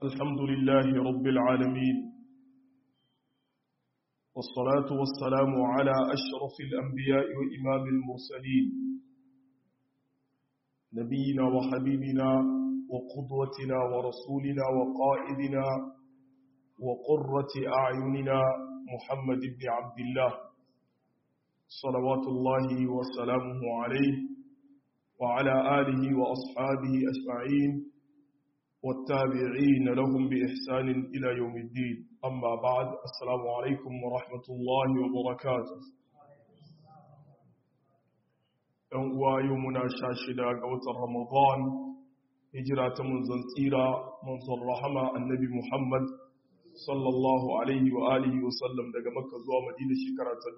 الحمد لله رب العالمين والصلاة والسلام على أشرف الأنبياء وإمام المرسلين نبينا وحبيبنا وقدوتنا ورسولنا وقائدنا وقرة أعيننا محمد بن عبد الله صلوات الله وسلامه عليه وعلى آله وأصحابه أجمعين والتابعين لهم بإحسان إلى يوم الدين أما بعد السلام عليكم ورحمة الله وبركاته uwa yau muna sha shida ga watan Ramadan hijira ta manzon tsira manzon rahama annabi Muhammad sallallahu alaihi wa alihi wa sallam daga Makka zuwa Madina shekara ta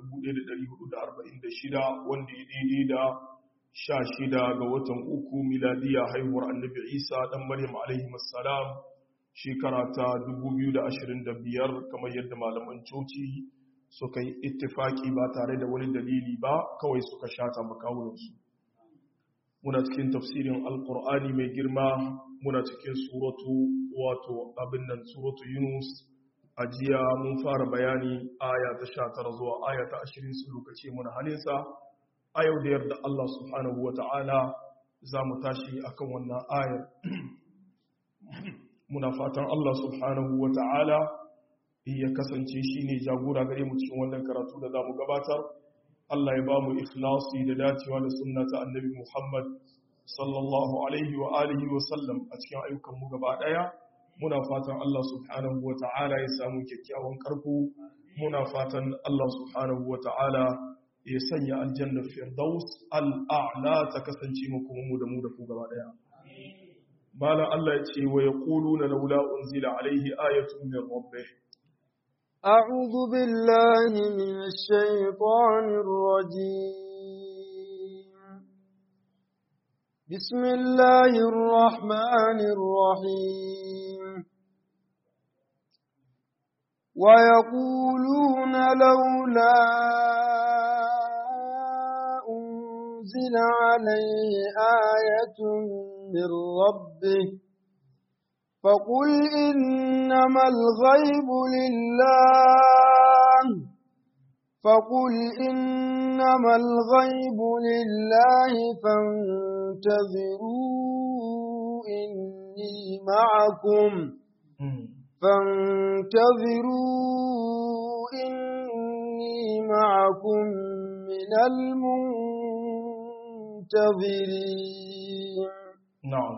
1446 wanda ya daidai da sha shida ga watan uku miladiya haihuwar annabi Isa dan Maryam alaihi assalam shekara ta 2025 kamar yadda malaman coci suka yi ittifaki ba tare da wani dalili ba kawai suka shata makawunansu muna cikin tafsirin alkur'ani mai girma muna cikin suratu wato abin nan suratu yunus a jiya mun fara bayani aya ta sha tara zuwa aya ta ashirin su lokaci muna halinsa a yau da yarda Allah subhanahu wa ta'ala za mu tashi akan wannan ayar muna fatan Allah subhanahu wa ta'ala ya kasance shi ne jagora gare mu cikin wannan karatu da za mu gabatar Allah ya ba mu ikhlasi da dacewa da sunna ta annabi Muhammad sallallahu alaihi wa alihi wa sallam a cikin ayyukan mu gaba daya muna fatan Allah subhanahu wa ta'ala ya samu kyakkyawan karko muna fatan Allah subhanahu wa ta'ala ya sanya aljanna firdaus al'a'la ta kasance mu kuma mu da mu da ku gaba daya malam Allah ya ce wa yaquluna laula unzila alaihi ayatun min rabbih أعوذ بالله من الشيطان الرجيم بسم الله الرحمن الرحيم ويقولون لولا أنزل عليه آية من ربه فقل إنما الغيب لله فقل إنما الغيب لله فانتظروا إني معكم فانتظروا إني معكم من المنتظرين نعم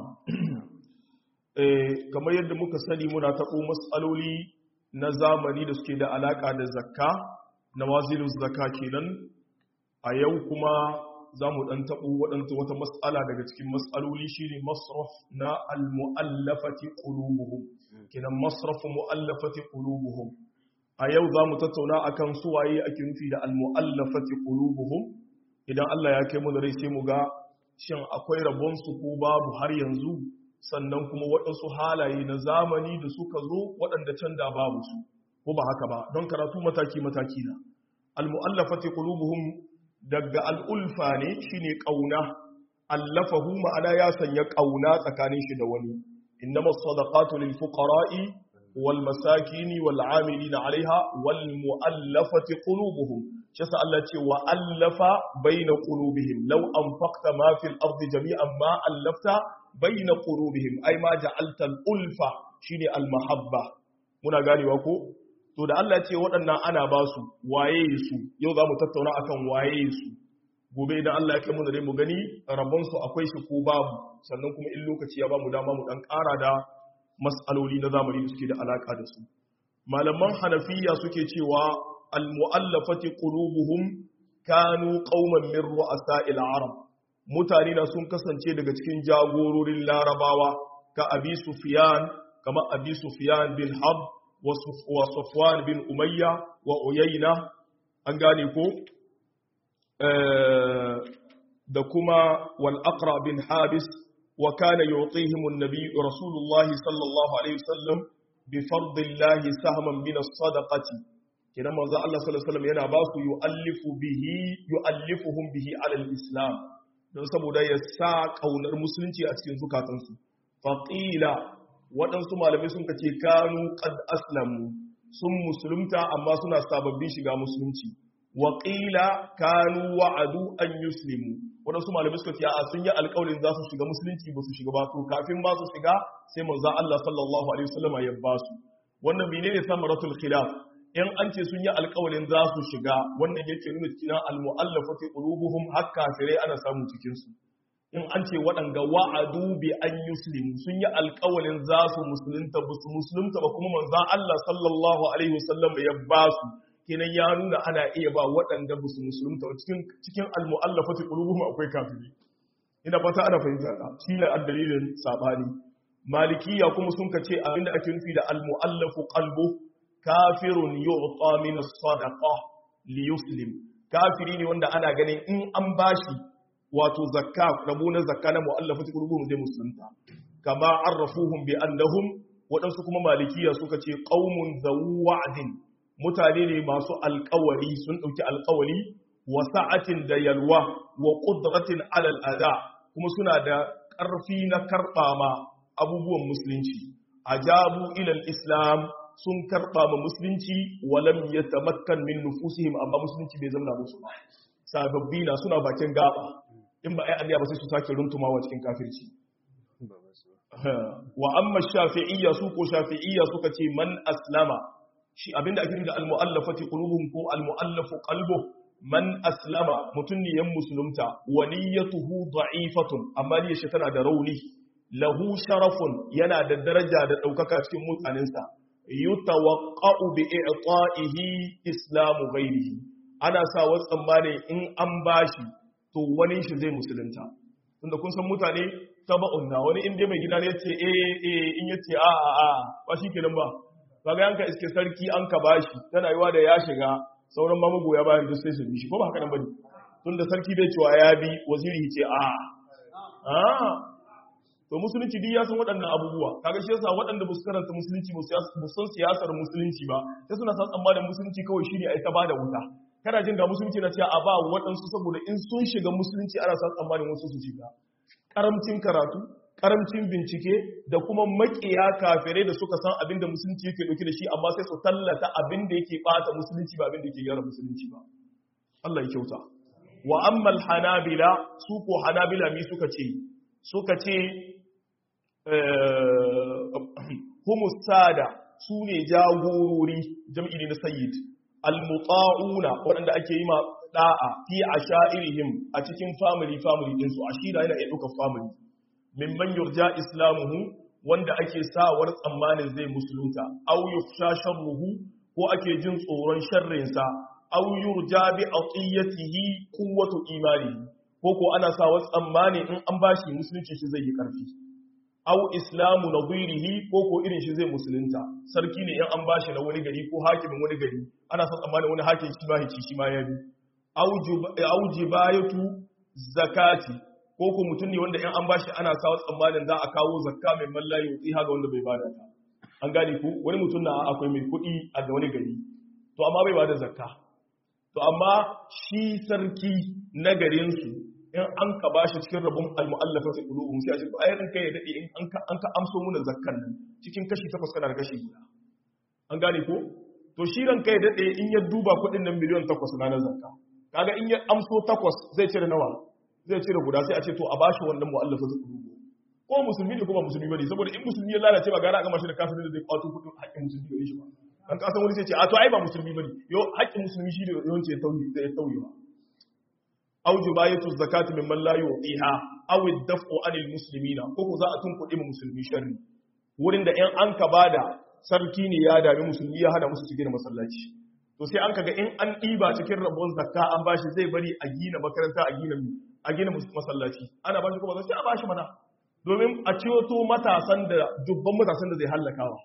kamar yadda muka sani muna taɓo matsaloli na zamani da suke da alaƙa da zakka na wazirin zakka kenan a yau kuma za mu ɗan taɓo waɗanta wata matsala daga cikin matsaloli shi ne masraf na al-mu'allafati qulubuhum kenan masrafu mu'allafati qulubuhum a yau za mu tattauna akan suwaye ake nufi da al-mu'allafati qulubuhum idan Allah ya kai mu da rai sai mu ga shin akwai rabon su ko babu har yanzu sannan kuma waɗansu halaye na zamani da suka zo waɗanda can da babu su ko ba haka ba don karatu mataki-mataki na al-mu'allafati qulubuhum daga al-ulfa ne shine kauna allafahu ma'ana ya sanya kauna tsakanin shi da wani innamas sadaqatu lil fuqara'i wal masakini wal 'amilina 'alayha wal mu'allafati qulubuhum shi sa Allah ce wa allafa baina qulubihim law anfaqta ma fil ardi jami'an ma allafta baina qulubihim ai ma ja'alta al-ulfa shine al-mahabba muna ganewa ko to da Allah ce waɗannan ana ba su waye su yau za mu tattauna akan waye su gobe idan Allah ya kai mu da mu gani rabon su akwai shi ko babu sannan kuma in lokaci ya ba mu dama mu dan ƙara da mas'aloli na zamani da suke da alaka da su malaman hanafiya suke cewa al-mu'allafati qulubuhum kanu qauman min ru'asa'il arab mutane na sun kasance daga cikin jagororin larabawa ka abi sufiyan kama abi sufiyan bin hab wa safwan bin umayya wa uyayna an gane ko da kuma wal aqra bin habis wa kana yu'tihim an-nabi rasulullahi sallallahu alaihi wasallam bi fardillahi sahman min as-sadaqati kidan manzo Allah sallallahu alaihi wasallam yana ba su yu'allifu bihi yu'allifuhum bihi ala al-islam don saboda ya sa ƙaunar musulunci a cikin zukatansu faƙila waɗansu malamai sun kace kanu qad aslamu sun musulunta amma suna sababbin shiga musulunci waƙila kanu wa'adu an yuslimu waɗansu malamai suka ce a sun yi alƙawarin za su shiga musulunci ba su shiga ba to kafin ba su shiga sai manzo Allah sallallahu alaihi wasallam ya ba su wannan menene samaratul khilaf in an ce sun yi alƙawarin za su shiga wannan yake nuna cikin al-mu'allafati qulubuhum har kafirai ana samu cikin su in an ce waɗanga wa'adu bi an yuslimu sun yi alƙawarin za su musulunta ba su musulunta ba kuma manzo Allah sallallahu alaihi wasallam ya ba su kenan ya nuna ana iya ba waɗanda ba su musulunta cikin cikin al-mu'allafati qulubuhum akwai kafiri ina fata ana fahimta ka shi ne dalilin sabani malikiya kuma sun kace abinda ake nufi da al-mu'allafu qalbu kafirun yu'ta min as-sadaqa li yuslim kafiri ne wanda ana ganin in an bashi wato zakka rabu na zakka na mu'allafati qulubuhum zai musulunta kama arrafuhum bi annahum waɗansu kuma malikiya suka ce qaumun zawu wa'din mutane ne masu alkawari sun ɗauki alkawari wa sa'atin da yalwa wa ƙudratin alal ada kuma suna da ƙarfi na karɓa ma abubuwan musulunci ajabu ilal islam sun karɓa ma musulunci walam yatamakkan min nufusihim amma musulunci bai zama musu ba sababbi na suna bakin gaba in ba ai annabi ba sai su sake runtumawa cikin kafirci wa amma shafi'iyya su ko shafi'iyya suka ce man aslama shi abinda ake da al-mu'allafati qulubuhum ko al-mu'allafu qalbuh man aslama mutun ne yan musulunta wa niyyatuhu da'ifatun amma niyyar shi tana da rauni lahu sharafun yana da daraja da daukaka cikin mutanensa yutawaqqa'u bi i'ta'ihi islamu ghairihi ana sa wa tsammani in an bashi to wani shi zai musulunta tunda kun san mutane taba'un na wani inda mai gida ne yace eh eh in yace a a a ba shi kenan ba kaga yanka iske sarki an ka bashi tana yiwa da ya shiga sauran ma magoya bayan duk sai su bi shi ko ba haka nan bane tunda sarki bai cewa ya bi waziri ce a a to musulunci duk ya san waɗannan abubuwa kaga shi yasa waɗanda ba su karanta musulunci ba su san siyasar musulunci ba sai suna san tsammanin musulunci kawai shine ai ta bada wuta kana jin ga musulunci na cewa a ba waɗansu saboda in sun shiga musulunci ana san tsammanin wasu su shiga karamcin karatu karamcin bincike da kuma makiya kafirai da suka san abin da musulunci yake dauke da shi amma sai su tallata abin da yake bata musulunci ba abin da yake gyara musulunci ba Allah ya kyauta wa ammal hanabila su ko hanabila mi suka ce suka ce humus sada su ne jagorori jam'i ne na sayyid al-muta'una waɗanda ake yi ma da'a fi ashairihim a cikin family family din su ashira yana iya ɗaukar family mimman yurja islamuhu wanda ake sawar tsammanin zai musulunta aw yufsha sharruhu ko ake jin tsoron sharrinsa aw yurja bi atiyatihi quwwatu imanihi ko ko ana sawar tsammani in an bashi musulunci shi zai yi karfi aw islamu nadirihi ko ko irin shi zai musulunta sarki ne in an bashi na wani gari ko hakimin wani gari ana son tsammanin wani hakim shi ma hici shi ma ya bi aw jibayatu zakati ko ko mutum ne wanda in an bashi ana sawa tsammanin za a kawo zakka mai mallayi wuti ga wanda bai bada ta an gane ku wani mutum na akwai mai kuɗi a ga wani gari to amma bai bada zakka to amma shi sarki na garin su in an ka bashi cikin rabon al-mu'allafa fi qulubuhum sai a ce to ai ranka ya dade in an ka an ka amso muna zakkan nan cikin kashi takwas kana da kashi guda an gane ko to shi ranka ya dade in ya duba kuɗin nan miliyan takwas na na zakka kaga in ya amso takwas zai cire nawa zai cire guda sai a ce to a bashi wannan mu'allafa zai kudu ko musulmi ne ko ba musulmi bane saboda in musulmi ya lalace ba gara a gama shi da kafirin da zai kwato kudin haƙƙin musulmi gare shi ba dan kasan wani sai ce a to ai ba musulmi bane yo haƙƙin musulmi shi da yawanci ya tauye da ya tauye ba aw jubayatu zakati mimman la yuqiha aw ad-daf'u 'anil muslimina ko ko za a tunkuɗe mu musulmi sharri wurin da in an ka bada sarki ne ya dami musulmi ya hana musu cikin masallaci to sai an kaga in an ɗiba cikin rabon zakka an bashi zai bari a gina makaranta a gina a gina masallaci ana bashi kuma sai a bashi mana domin a ciwoto matasan da dubban matasan da zai hallakawa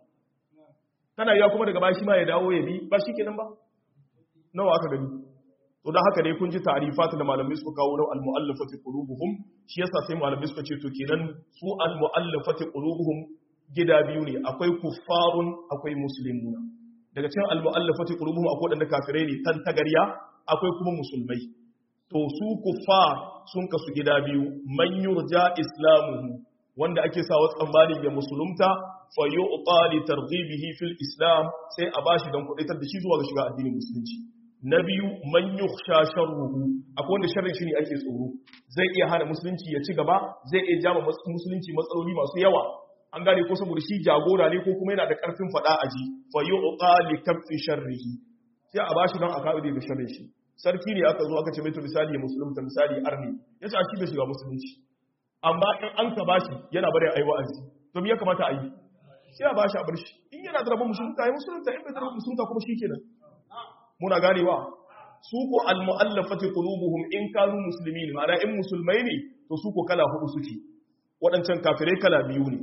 tana yiwa kuma daga bashi ma ya dawo ya bi ba shi kenan ba nawa aka gani to don haka dai kun ji ta'rifat da malamai suka kawo na al-mu'allafati qulubuhum shi yasa sai malamai suka ce to kenan su al-mu'allafati qulubuhum gida biyu ne akwai kuffarun akwai muslimuna daga cikin al-mu'allafati qulubuhum akwai wadanda kafirai ne tan tagarya akwai kuma musulmai to su kuffar sun kasu gida biyu man yurja islamuhu wanda ake sawa tsammanin ya musulunta fa yu'ta li targhibihi fil islam sai a bashi dan kudaitar da shi zuwa ga shiga addinin musulunci na biyu man yukhsha sharruhu akwai wanda sharrin shi ne ake tsoro zai iya hana musulunci ya ci gaba zai iya jama musulunci matsaloli masu yawa an gane ko saboda shi jagora ne ko kuma yana da karfin fada aji fa yu'ta li kaffi sharrihi sai a bashi dan a kawo da sharrin shi sarki ne aka zo aka ce mai to misali musulunta misali arni yace a shi bai shiga musulunci amma in an ka bashi yana bari a yi wa'azi to me ya kamata a yi sai a bashi a bar shi in yana da rabon musulunta ya musulunta in bai da rabon musulunta kuma shi kenan muna ganewa su ko almu'allafati qulubuhum in kanu muslimin ma'ana in musulmai ne to su ko kala hudu suke waɗancan kafirai kala biyu ne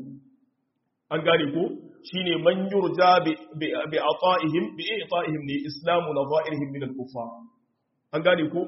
an gane ko shine man yurja bi bi ata'ihim bi i'ta'ihim li islamu nadha'irihim min al-kuffar an gane ko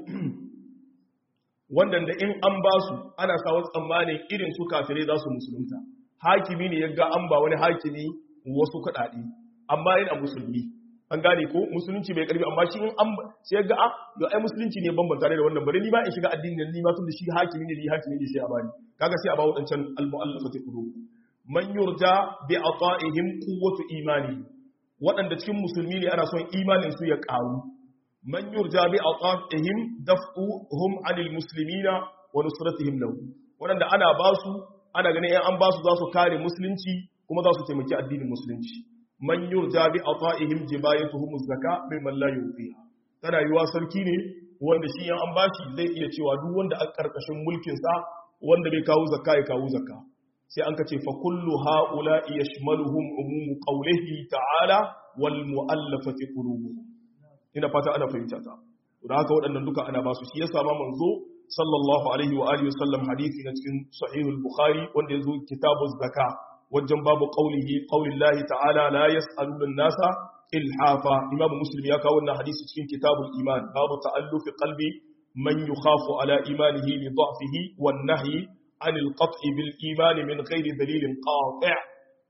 wannan da in an ba su ana sawa tsammanin irin su kafirai za su musulunta hakimi ne ya ga an ba wani hakimi wasu kuɗaɗe amma yana musulmi an gane ko musulunci bai karbi amma shi in an sai ga a yo ai musulunci ne bambanta da wannan bari ni ba in shiga addinin ni ma tun da shi hakimi ne ni hakimi ne sai a bani kaga sai a ba wadancan al-mu'allafati qulub man yurja bi ata'ihim quwwatu imani wadanda cikin musulmi ne ana son imanin su ya karu man yurja bi ata'ihim daf'uhum 'anil muslimina wa nusratihim lahu wadanda ana ba su ana ganin an ba su za su kare musulunci kuma za su taimaki addinin musulunci man yurja bi ata'ihim jibayatuhum zaka mimman la yufiha tana yiwa sarki ne wanda shi yan an bashi zai iya cewa duk wanda a karkashin mulkin sa wanda bai kawo zakka ya kawo zakka sai an kace fa kullu haula yashmaluhum umum qawlihi ta'ala wal mu'allafati qulubuhum ina fata ana fahimta ta da haka waɗannan duka ana basu shi yasa ma manzo sallallahu alaihi wa alihi wasallam hadisi na cikin sahihul bukhari wanda yazo kitabuz zakka wajen babu qaulihi qaulillahi ta'ala la yas'aluna an-nasa ilhafa imamu muslim ya kawo wannan hadisi cikin kitabul iman babu ta'allufi qalbi man yukhafu ala imanihi li dha'fihi wan nahyi anil qat'i bil iman min ghairi dalilin qati'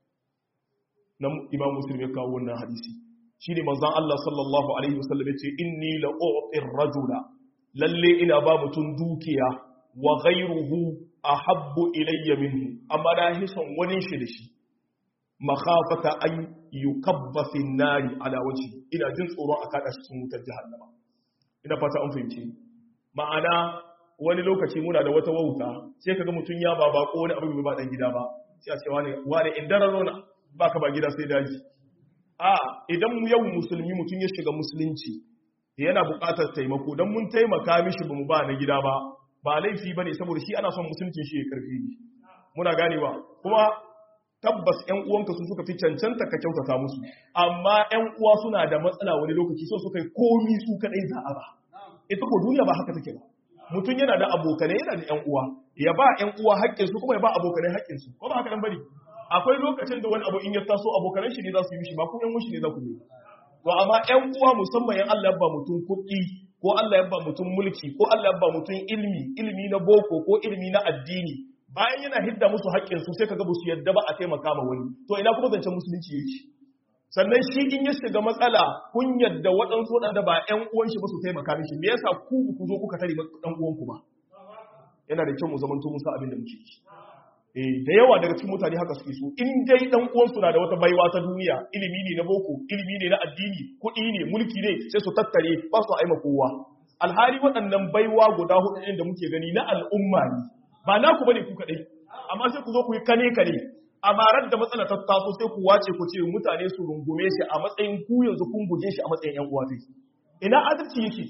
nan imamu muslim ya kawo wannan hadisi shine manzon Allah sallallahu alaihi wasallam yace inni la u'tir rajula lalle ina ba mutun dukiya wa ghayruhu ahabbu ilayya minhu amma na hison wani shi da shi makhafata an yukabba fi nari ala wajhi ina jin tsoron a kada shi cikin wutar jahannama ina fata an fahimce ma'ana wani lokaci muna da wata wauta sai kaga mutun ya ba bako wani abu bai ba dan gida ba sai a ce wani wani indararo na baka ba gida sai daji a idan mu yau musulmi mutun ya shiga musulunci yana buƙatar taimako dan mun taimaka mishi bamu ba na gida ba ba laifi ba ne saboda shi ana son musulcin shi ya karfi ne muna ganewa kuma tabbas ‘yan uwanka su suka fi cancanta ka kyautata musu amma ‘yan uwa suna da matsala wani lokaci so suka yi komi su kaɗai za a ba ita ko duniya ba haka take ba mutum yana da abokanai yana da ‘yan uwa ya ba ‘yan uwa haƙƙinsu kuma ya ba abokanai haƙƙinsu ko ba haka nan bane akwai lokacin da wani abu in ya taso abokanan shi ne za su yi mishi ba ko ‘yan shi ne za ku yi to amma ‘yan uwa musamman ‘yan Allah ba mutum kuɗi ko Allah ya ba mutum mulki ko Allah ya ba mutum ilmi ilmi na boko ko ilmi na addini bayan yana hidda musu haƙƙin su sai kaga ba su yadda ba a taimaka ma wani to ina kuma zancen musulunci yake sannan shi in ya shiga matsala kun yadda waɗansu waɗanda ba ƴan uwan shi ba su taimaka mishi me yasa ku ku zo kuka tare ɗan uwan ku ba yana da kyau mu zamanto musa abin da muke yi eh da yawa daga cikin mutane haka suke so in dai dan uwan su na da wata baiwa ta duniya ilimi ne na boko ilimi ne na addini kuɗi ne mulki ne sai su tattare ba su aima kowa alhali waɗannan baiwa guda hudu ɗin da muke gani na al'umma ne ba na ku bane ku kaɗai amma sai ku zo ku yi kane kane a marar da matsala ta taso sai ku wace ku ce mutane su rungume shi a matsayin ku yanzu kun guje shi a matsayin yan uwa sai ina adalci yake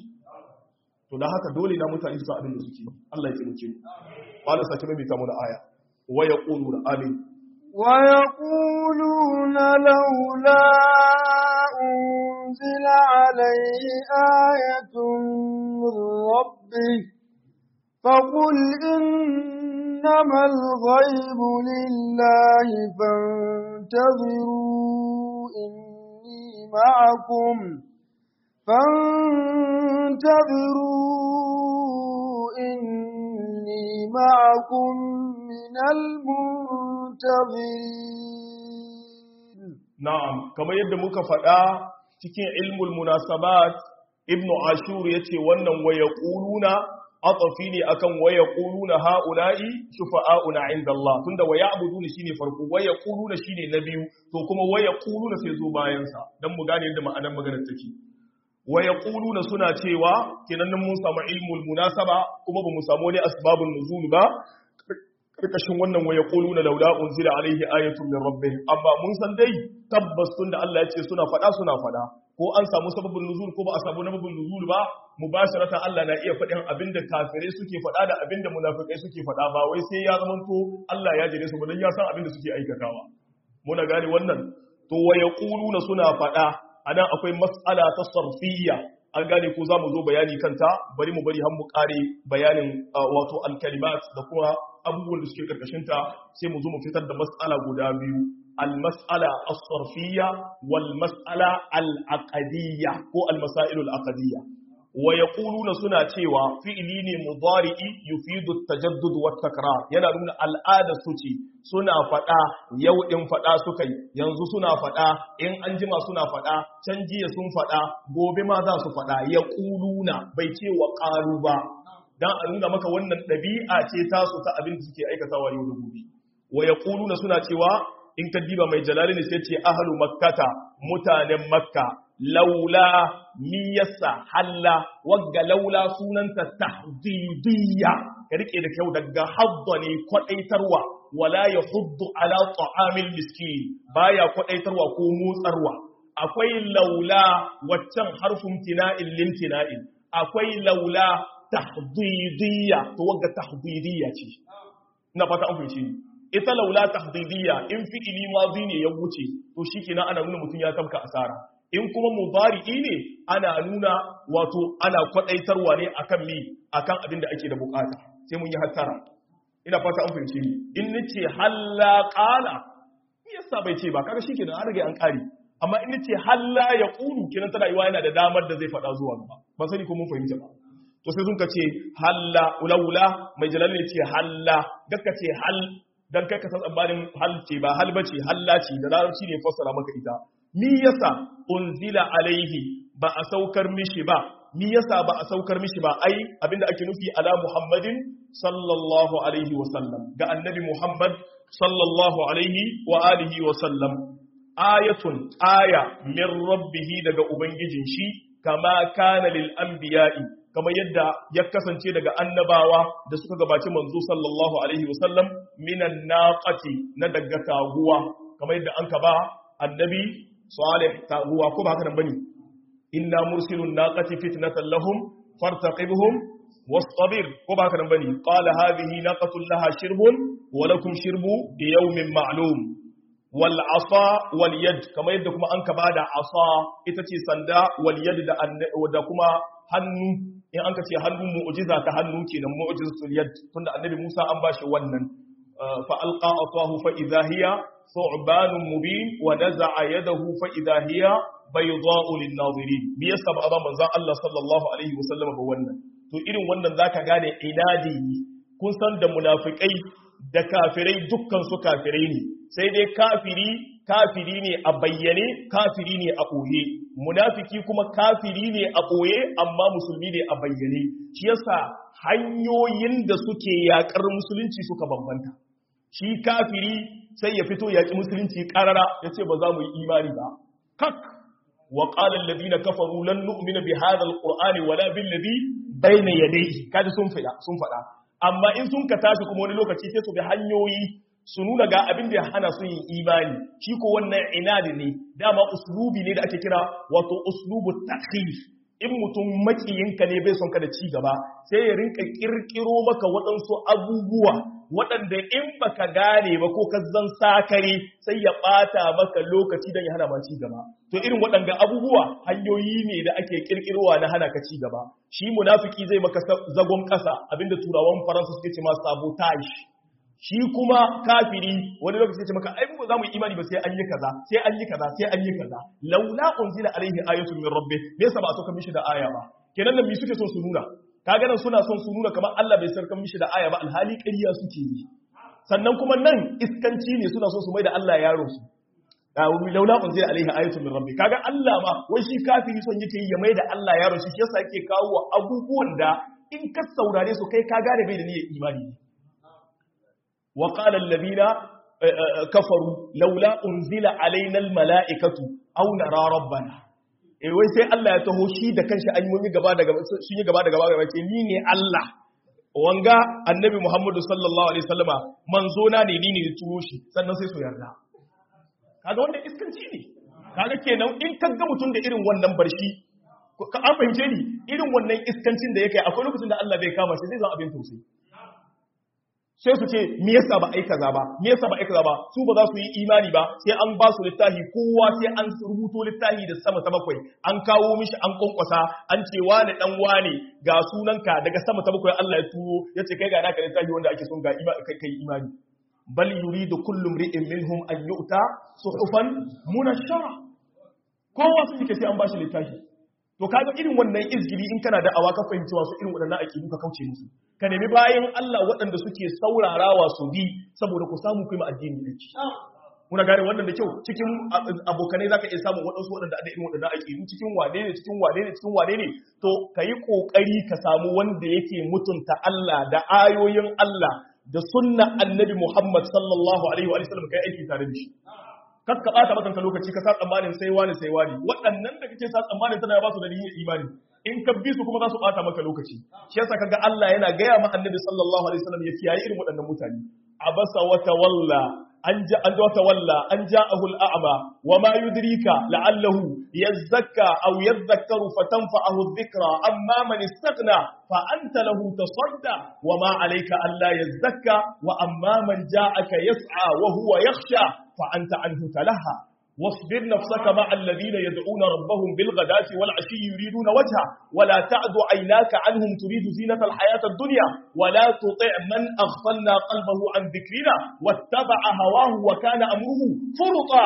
to dan haka dole na mutane su san abin da suke Allah ya taimake mu qala sake mai ta mu da aya wa yaquluna amin wa yaquluna laula unzila alayhi ayatun min rabbih فقل إنما الغيب لله فانتظروا إني معكم فانتظروا إني معكم من المنتظرين نعم كما يد مكفأة cikin ilmul munasabat ibnu ashur yace wannan waya quluna atafi ne akan waya quluna haula'i shufa'auna 'inda Allah tunda waya abuduna shine farko waya quluna shine na biyu to kuma waya quluna sai zo bayan sa dan mu gane yadda ma'anar maganar take waya quluna suna cewa kenan mun samu ilmul munasaba kuma ba mu samu wani asbabun nuzul ba karkashin wannan waya quluna laula unzila alaihi ayatun min rabbih amma mun san dai tabbas tunda Allah ya ce suna fada suna fada ko an samu sababin nuzul ko ba a samu sababin nuzul ba mubasharatan Allah na iya faɗin abinda kafirai suke faɗa da abinda munafikai suke faɗa ba wai sai ya zamanto Allah ya jire su ba dan ya san abinda suke aikatawa muna gane wannan to wa yaquluna suna faɗa anan akwai mas'ala ta sarfiyya an gane ko zamu zo bayani kanta bari mu bari har mu kare bayanin wato al-kalimat da kuma abubuwan da suke karkashin ta sai mu zo mu fitar da mas'ala guda biyu المسألة الصرفية والمسألة العقدية هو المسائل العقدية ويقولون سنة تيوى فئلين مضارئ يفيد التجدد والتكرار yana nuna al'ada su ce suna faɗa yau in faɗa suka yi yanzu suna faɗa in an jima suna faɗa can jiya sun faɗa gobe ma za su faɗa ya ƙuluna bai ce wa ƙaru ba don a nuna maka wannan ɗabi'a ce tasu ta abin da suke aikatawa yau da gobe wa ya ƙuluna suna cewa in ka diba mai jalali ne sai ce ahalu makkata mutanen makka laula miyasa halla wagga laula sunanta tahdidiyya ka rike da kyau daga hadda ne kwadaitarwa wala ya huddu ala ta'amil miskin baya kwadaitarwa ko motsarwa akwai laula waccan harfin tina'in limtina'in akwai laula tahdidiyya to wagga tahdidiyya ce ina fata an fahimci ni ita laula tahdidiyya in fi'ili madi ne ya wuce to shikenan ana nuna mutum ya tabka asara in kuma mudari'i ne ana nuna wato ana kwadaitarwa ne akan mi akan abin da ake da bukata sai mun yi hattara ina fata an fahimce ni in nace halla qala me yasa bai ce ba kaga shikenan an rage an kare amma in nace halla ya qulu kenan tana yiwa yana da damar da zai faɗa zuwa gaba ban sani ko mun fahimta ba to sai sun ka ce halla ulaula mai jalal ne ce halla dakka ce hal dan kai ka san tsammanin hal ce ba hal bace halla ce da larabci ne fassara maka ita mi yasa unzila alaihi ba a saukar mishi ba mi yasa ba a saukar mishi ba ai abinda ake nufi ala muhammadin sallallahu alaihi wa sallam ga annabi muhammad sallallahu alaihi wa alihi wa sallam ayatun aya min rabbihi daga ubangijin shi kama kana lil anbiya'i kamar yadda ya kasance daga annabawa da suka gabaci manzo sallallahu alaihi wasallam minan naqati na daga taguwa kamar yadda an ka ba annabi salih taguwa ko ba haka nan bane inna mursilun naqati fitnatan lahum fartaqibhum wastabir ko ba haka nan bane qala hadhihi naqatun laha shirbun wa lakum shirbu yawmin ma'lum wal asa wal yad kamar yadda kuma an ka bada asa ita ce sanda wal yad da da kuma hannu in an ka ce hannun mu'jiza ta hannu kenan mu'jizatul yad tunda annabi Musa an bashi wannan fa alqa atahu fa idha hiya thu'banun mubin wa naza'a yadahu fa idha hiya bayda'u lin-nazirin bi yasa ba manzon Allah sallallahu alaihi wasallam ba wannan to irin wannan zaka gane inadi kun san da munafikai da kafirai dukkan su kafirai ne sai dai kafiri kafiri ne a bayyane kafiri ne a ɓoye munafiki kuma kafiri ne a ɓoye amma musulmi ne a bayyane shi yasa hanyoyin da suke yakar musulunci suka bambanta shi kafiri sai ya fito yaƙi musulunci ƙarara ya ce ba za mu yi imani ba kak wa qala alladhina kafaru lan nu'mina bi hadha alqur'ani wala bil ladhi bayna yadayhi kaji sun fada sun fada amma in sun ka tashi kuma wani lokaci sai su bi hanyoyi su nuna ga abin da ya hana su yin imani shi ko wannan inadi ne dama uslubi ne da ake kira wato uslubu takhif in mutum makiyinka ne bai son ka da ci gaba sai ya rinka kirkiro maka waɗansu abubuwa waɗanda in baka gane ba ko ka zan sakare sai ya ɓata maka lokaci don ya hana ma ci gaba to irin waɗanda abubuwa hanyoyi ne da ake kirkirowa na hana ka ci gaba shi munafiki zai maka zagon ƙasa abinda turawan faransa suke ce ma sabotage shi kuma kafiri wani lokaci ce maka ai mu za mu yi imani ba sai an yi kaza sai an yi kaza sai an yi kaza laula unzila alaihi ayatun min rabbi me yasa ba a sauka mishi da aya ba kenan nan me suke son su nuna kaga nan suna son su nuna kamar Allah bai sarkan mishi da aya ba alhali ƙarya suke yi sannan kuma nan iskanci ne suna son su mai da Allah yaro su laula unzila alaihi ayatun min rabbi kaga Allah ma wai shi kafiri son yake yi ya mai da Allah yaro shi yasa yake kawo abubuwan da in ka saurare su kai ka gane bai da niyyar imani ne wa qala alladhina kafaru laula unzila alaina almalaikatu aw nara rabbana eh wai sai Allah ya taho shi da kanshi an yi gaba da gaba sun yi gaba da gaba gaba ce ni ne Allah wanga annabi Muhammadu sallallahu alaihi wasallama manzo na ne ni ne ya turo shi sannan sai su yarda kaga wannan iskanci ne kaga kenan in ka ga mutum da irin wannan barshi ka an fahimce ni irin wannan iskancin da yake akwai lokacin da Allah bai kama shi zai zama abin tausayi sai su ce me yasa ba ai kaza ba me yasa ba ai kaza ba su ba za su yi imani ba sai an ba su littafi kowa sai an rubuto littafi da sama ta bakwai an kawo mishi an konkwasa an ce wani dan wane ga sunanka daga sama ta bakwai Allah ya turo ya ce kai ga naka littafi wanda ake son ga kai kai imani bal yuridu kullu mri'in minhum an yu'ta suhufan munashshara kowa su yake sai an ba shi littafi to kaga irin wannan izgiri in kana da awa ka fahimci wasu irin waɗannan aƙidu ka kauce musu ka nemi bayan Allah waɗanda suke saurarawa su bi saboda ku samu kuma addini da muna gane wannan da kyau cikin abokanai zaka iya samun waɗansu waɗanda da irin waɗannan aƙidu cikin wane ne cikin wane ne cikin wane ne to kayi kokari ka samu wanda yake mutunta Allah da ayoyin Allah da sunna annabi Muhammad sallallahu alaihi wa sallam kai aiki tare da shi kakka bata makanka lokaci ka sa tsammanin sai wani sai wani waɗannan da kake sa tsammanin tana ba su da niyyar imani in ka bi su kuma za su bata maka lokaci shi yasa kaga Allah yana gaya ma annabi sallallahu alaihi wasallam ya kiyaye irin waɗannan mutane abasa wa tawalla an ja an wata walla an ja'ahu al'ama wa ma yudrika la'allahu yazakka aw yadhakkaru fatanfa'ahu adh-dhikra amma man istaghna fa anta lahu tasadda wa ma 'alayka alla yazakka wa amma man ja'aka yas'a wa huwa yakhsha fa anta anhu talaha واصبر نفسك مع الذين يدعون ربهم بالغداة والعشي يريدون وجهه ولا تعد عيناك عنهم تريد زينة الحياة الدنيا ولا تطع من أغفلنا قلبه عن ذكرنا واتبع هواه وكان أمره فرطا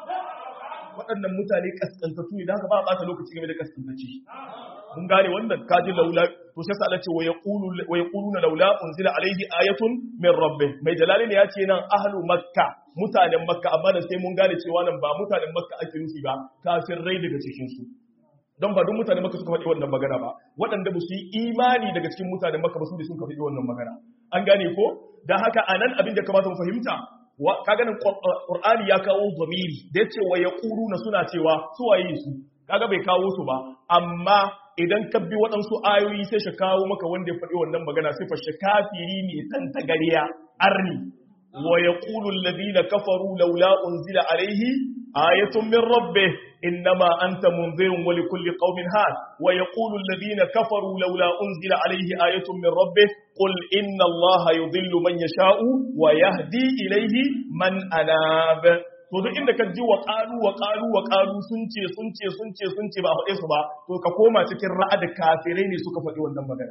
waɗannan mutane kaskantattu ne da haka ba a ɓata lokaci game da kaskantaci mun gane wannan kaji laula to sai Allah ce wa yaquluna laula unzila alaihi ayatun min rabbih mai jalali ne ya ce nan ahlu makka mutanen makka amma da sai mun gane cewa nan ba mutanen makka ake nufi ba kafin rai daga cikin su don ba duk mutanen makka suka faɗi wannan magana ba waɗanda ba su yi imani daga cikin mutanen makka ba su ne sun faɗi wannan magana an gane ko dan haka anan abin da kamata mu fahimta ka ganin qur'ani ya kawo zamiri da yace wa yaquluna suna cewa su waye su kaga bai kawo su ba amma idan ka bi waɗansu ayoyi sai shi kawo maka wanda ya faɗi wannan magana sai fashe kafiri ne tan tagariya arni wa yaqulu alladhina kafaru laula unzila alayhi ayatun min rabbih innama anta munzirun wa likulli qaumin had wa yaqulu alladhina kafaru laula unzila alayhi ayatun min rabbih qul inna allaha yudhillu man yasha'u wa yahdi ilayhi man anab to duk inda ka ji wa ƙalu wa ƙalu wa ƙalu sun ce sun ce sun ce sun ce ba faɗe su ba to ka koma cikin ra'ad kafirai ne suka faɗi wannan magana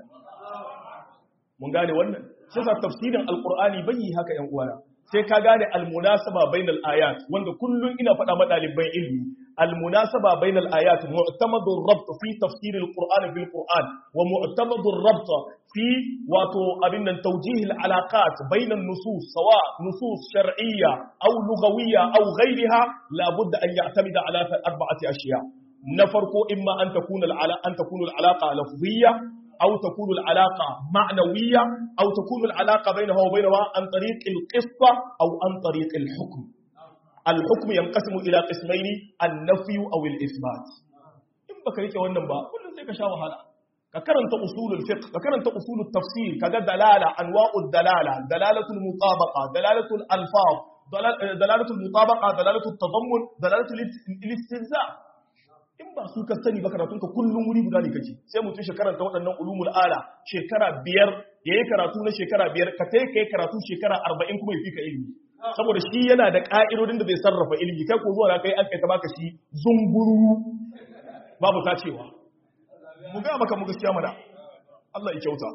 mun gane wannan shi yasa tafsirin alqur'ani bai yi haka yan uwana sai ka gane almunasaba bainal ayat wanda kullun ina faɗa ma ɗaliban ilmi almunasaba bainal ayat mu'tamadu rabt fi tafsir alqur'an bil qur'an wa mu'tamadu rabt fi wato abin nan tawjih alaqat bain an-nusus sawa nusus shar'iyya aw lughawiyya aw ghayriha la budda an ya'tamida ala arba'ati ashiya na farko imma an takuna al an takuna al-alaqa lafziyya أو تكون العلاقة معنوية أو تكون العلاقة بينها وبينها عن طريق القصة أو عن طريق الحكم الحكم ينقسم إلى قسمين النفي أو الإثبات إن بكريك والنبا كل ذلك شاوه هذا ككرنت أصول الفقه ككرنت أصول التفسير كذا دلالة أنواع الدلالة دلالة المطابقة دلالة الألفاظ دلالة المطابقة دلالة التضمن دلالة الاستهزاء in ba su ka sani ba karatunka kullum wuri guda ne kake sai mutum shekarar ta waɗannan ulumul ala shekara biyar ya yi karatu na shekara biyar ka ta kai karatu shekara arba'in kuma ya fi ka ilimi saboda shi yana da ƙa'idodin da zai sarrafa ilimi kai ko zuwa na kai an kai ta baka shi zunguru babu ta cewa mu ga maka mu gaskiya mana Allah ya kyauta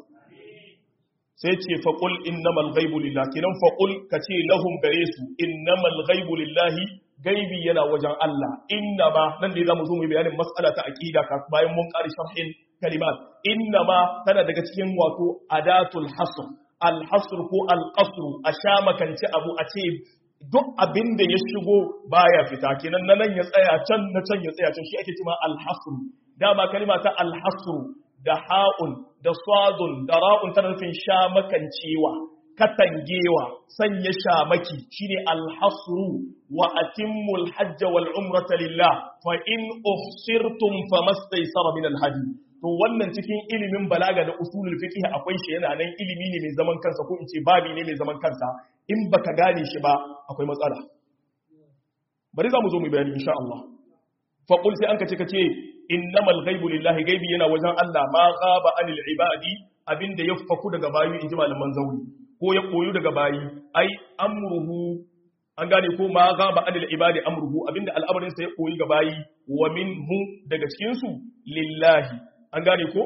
sai ce faqul innamal ghaibu lillahi kinan faqul kace lahum gare su innamal ghaibu lillahi gaibi yana wajen Allah inna ma nan ne zamu zo mu bayanin mas'ala ta aqida ka bayan mun ƙari sharhin kalimat inna ma tana daga cikin wato adatul hasr al hasr ko al qasr a sha makanci abu a ce duk abin da ya shigo baya fita kenan nan ya tsaya can na can ya tsaya can shi ake cewa al hasr dama kalima ta al hasr da ha'un da sadun da ra'un tana nufin shamakancewa katangewa sanya shamaki shine alhasru wa atimmul hajj wal umrata lillah fa in uhsirtum famastaysara min alhadi to wannan cikin ilimin balaga da usulul fiqh akwai shi yana nan ilimi ne mai zaman kansa ko in ce babi ne mai zaman kansa in baka gane shi ba akwai matsala bari za mu zo mu bayani insha Allah fa qul sai an kace kace innamal ghaibu lillahi gaibi yana wajen Allah ma ghaba anil ibadi abinda ya faku daga bayi inji malaman zauri ko ya koyu daga bayi ai amruhu an gane ko ma ghaba anil ibadi amruhu abinda al'amarin sa ya koyi ga bayi wa minhu daga cikin su lillahi an gane ko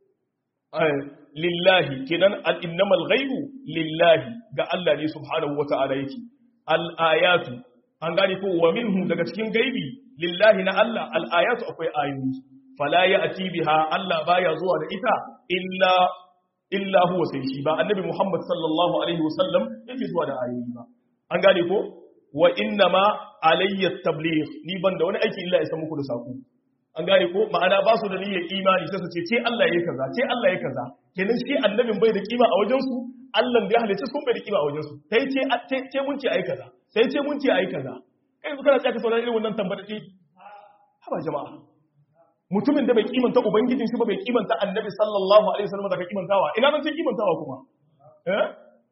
lillahi kenan al-innamal ghaibu lillahi ga Allah ne subhanahu wata'ala yake al-ayatu an gane ko wa minhu daga cikin gaibi lillahi na Allah al-ayatu akwai ayoyi fala ya'ti biha Allah baya zuwa da ita illa illa huwa sai shi ba annabi Muhammad sallallahu alaihi wasallam yake zuwa da ayoyi ba an gane ko wa inna ma alayya tabligh ni ban da wani aiki illa ya san muku da sako an gane ko ma'ana ba su da niyyar imani sai su ce ce Allah yayi kaza ce Allah yayi kaza kenan shi annabin bai da kima a wajen su Allah da ya halice sun bai da kima a wajen su sai ce ce mun ce ai kaza sai ce mun ce ai kaza kai su kana tsaka sauraron irin wannan tambata ce haba jama'a mutumin da bai kimanta ubangijin shi ba bai kimanta annabi sallallahu alaihi wasallam da ka kimantawa ina nan sai kimantawa kuma eh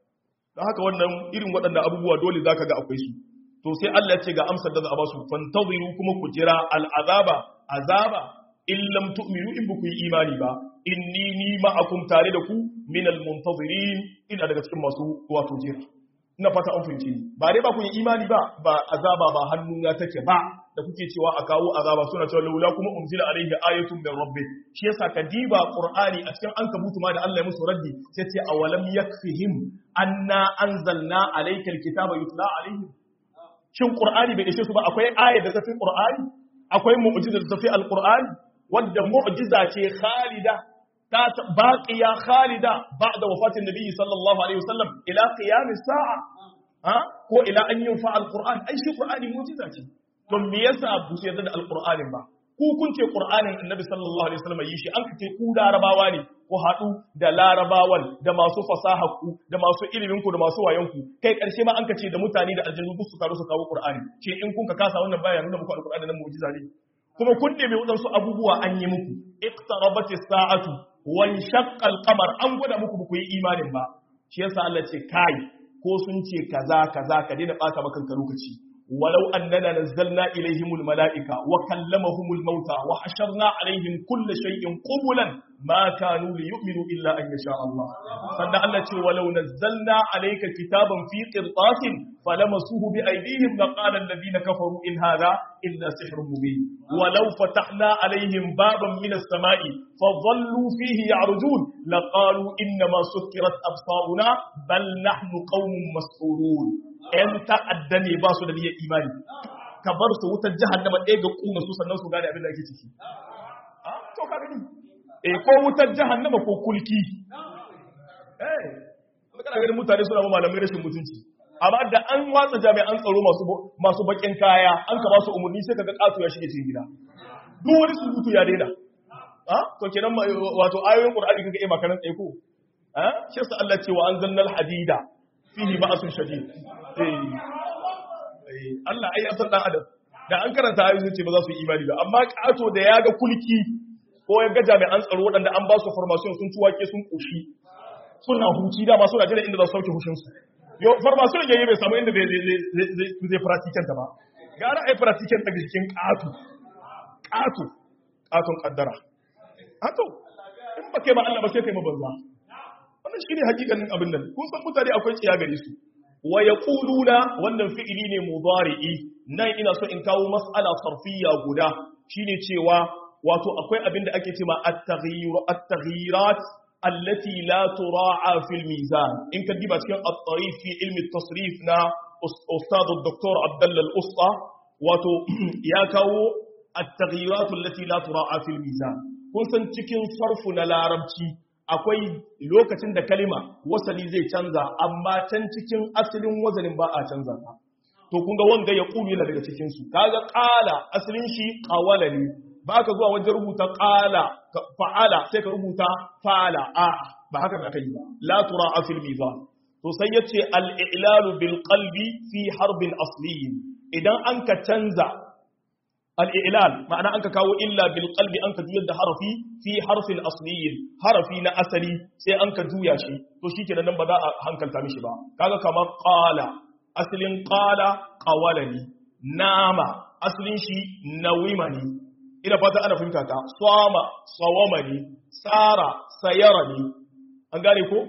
dan haka wannan irin waɗannan abubuwa dole zaka ga akwai su to sai Allah ya ce ga amsar da za a ba su fantaziru kuma ku jira al'azaba azaba in lam tu'minu in buku yi imani ba inni ni ma'akum tare da ku min al-muntazirin ina daga cikin masu wato jira ina fata an fahimci ni ba dai ba ku yi imani ba ba azaba ba hannu ya take ba da kuke cewa a kawo azaba suna cewa laula kuma unzila alaihi ayatun min rabbi shi yasa ka diba qur'ani a cikin ankabutu ma da Allah ya musu raddi sai ce awalam yakfihim anna anzalna alayka alkitaba yutla alaihim shin qur'ani bai ishe su ba akwai ayat da tafi qur'ani akwai mu'jiza da tafi alqur'ani wanda mu'jiza ce khalida ta baqiya khalida ba'da wafatin nabi sallallahu alaihi wasallam ila qiyam as-sa'a ha ko ila an yunfa alqur'an ai shi qur'ani mu'jiza ce to me yasa bu su yarda da alqur'anin ba ku kun ce qur'anin annabi sallallahu alaihi wasallam yi shi an kace ku larabawa ne ku haɗu da larabawan da masu fasaha ku da masu ilimin ku da masu wayan ku kai karshe ma an kace da mutane da aljannu duk su taru su kawo qur'ani ce in kun ka kasa wannan baya nuna muku alqur'ani nan mu'jiza ne kuma kun nemi wadansu abubuwa an yi muku iqtarabatis sa'atu wan shaqqa al-qamar an gwada muku ku yi imanin ba shi yasa Allah ce kai ko sun ce kaza kaza ka daina bata maka lokaci ولو أننا نزلنا إليهم الملائكة وكلمهم الموتى وحشرنا عليهم كل شيء قبلا ما كانوا ليؤمنوا إلا أن يشاء الله فنعلت ولو نزلنا عليك كتابا في قرطاس فلمسوه بأيديهم لقال الذين كفروا إن هذا إلا سحر مبين ولو فتحنا عليهم بابا من السماء فظلوا فيه يعرجون لقالوا إنما سكرت أبصارنا بل نحن قوم مسحورون ‘yan ta'adda ne ba su da niyyar imani, ka bar su wutar jahannama ɗaya ga ƙuna su sannan su gane abin da ake ciki. A, to ka gani, e ko wutar jahannama ko kulki. Eh, kana ganin mutane suna ma malamai rashin mutunci. Amma da an watsa jami'an tsaro masu bakin kaya, an ka ba su umarni sai ka ga ƙato ya shige cikin gida. Duk wani surutu ya daina. A, to kenan wato ayoyin Qur'ani kaga eh makaran tsaye ko? A, shi yasa Allah ce wa anzalnal hadida fihi ba'sun shadid Allah ai asar dan adam da an karanta ayoyin ce ba za su yi imani ba amma kato da ya ga kulki ko ya ga jami'an tsaro waɗanda an ba su formation sun ci wake sun koshi suna huci da masu Najeriya inda za su sauke hushin su yo formation yayi bai samu inda zai zai practical ta ba gara ai practical daga cikin kato kato katon kaddara hato in ba kai ba Allah ba sai kai ma banza wannan shine hakikanin abin nan kun san mutane akwai tsiya gare su wa yaquluna wannan fi'ili ne mudari'i nan ina so in kawo mas'ala sarfiyya guda shine cewa wato akwai abin da ake cewa at-taghyir at-taghyirat allati la tura'a fil mizan in ka diba cikin at-tarif fi ilmi at-tasrif na ustad dr Abdullah al-Usta wato ya kawo at-taghyirat allati la tura'a fil mizan kun san cikin sarfu na larabci akwai lokacin da kalima wasali zai canza amma can cikin asalin wazanin ba a canza ta to kun ga wanga ya kulu yana daga cikin su kaga qala asalin shi qawala ne ba ka zuwa wajen rubuta qala fa'ala sai ka rubuta fa'ala a ba haka da kai ba la tura fil mizan to sai yace al-i'lalu bil qalbi fi harbin asliyin idan an ka canza al-i'lal ma'ana an ka kawo illa bil qalbi an ka juyar da harafi fi harfin asliyin harafi na asali sai an ka juya shi to shikenan nan ba za a hankalta mishi ba kaga kamar qala asalin qala qawalani nama asalin shi nawimani ina fata ana fahimta ta swama sawamani sara sayarani an gane ko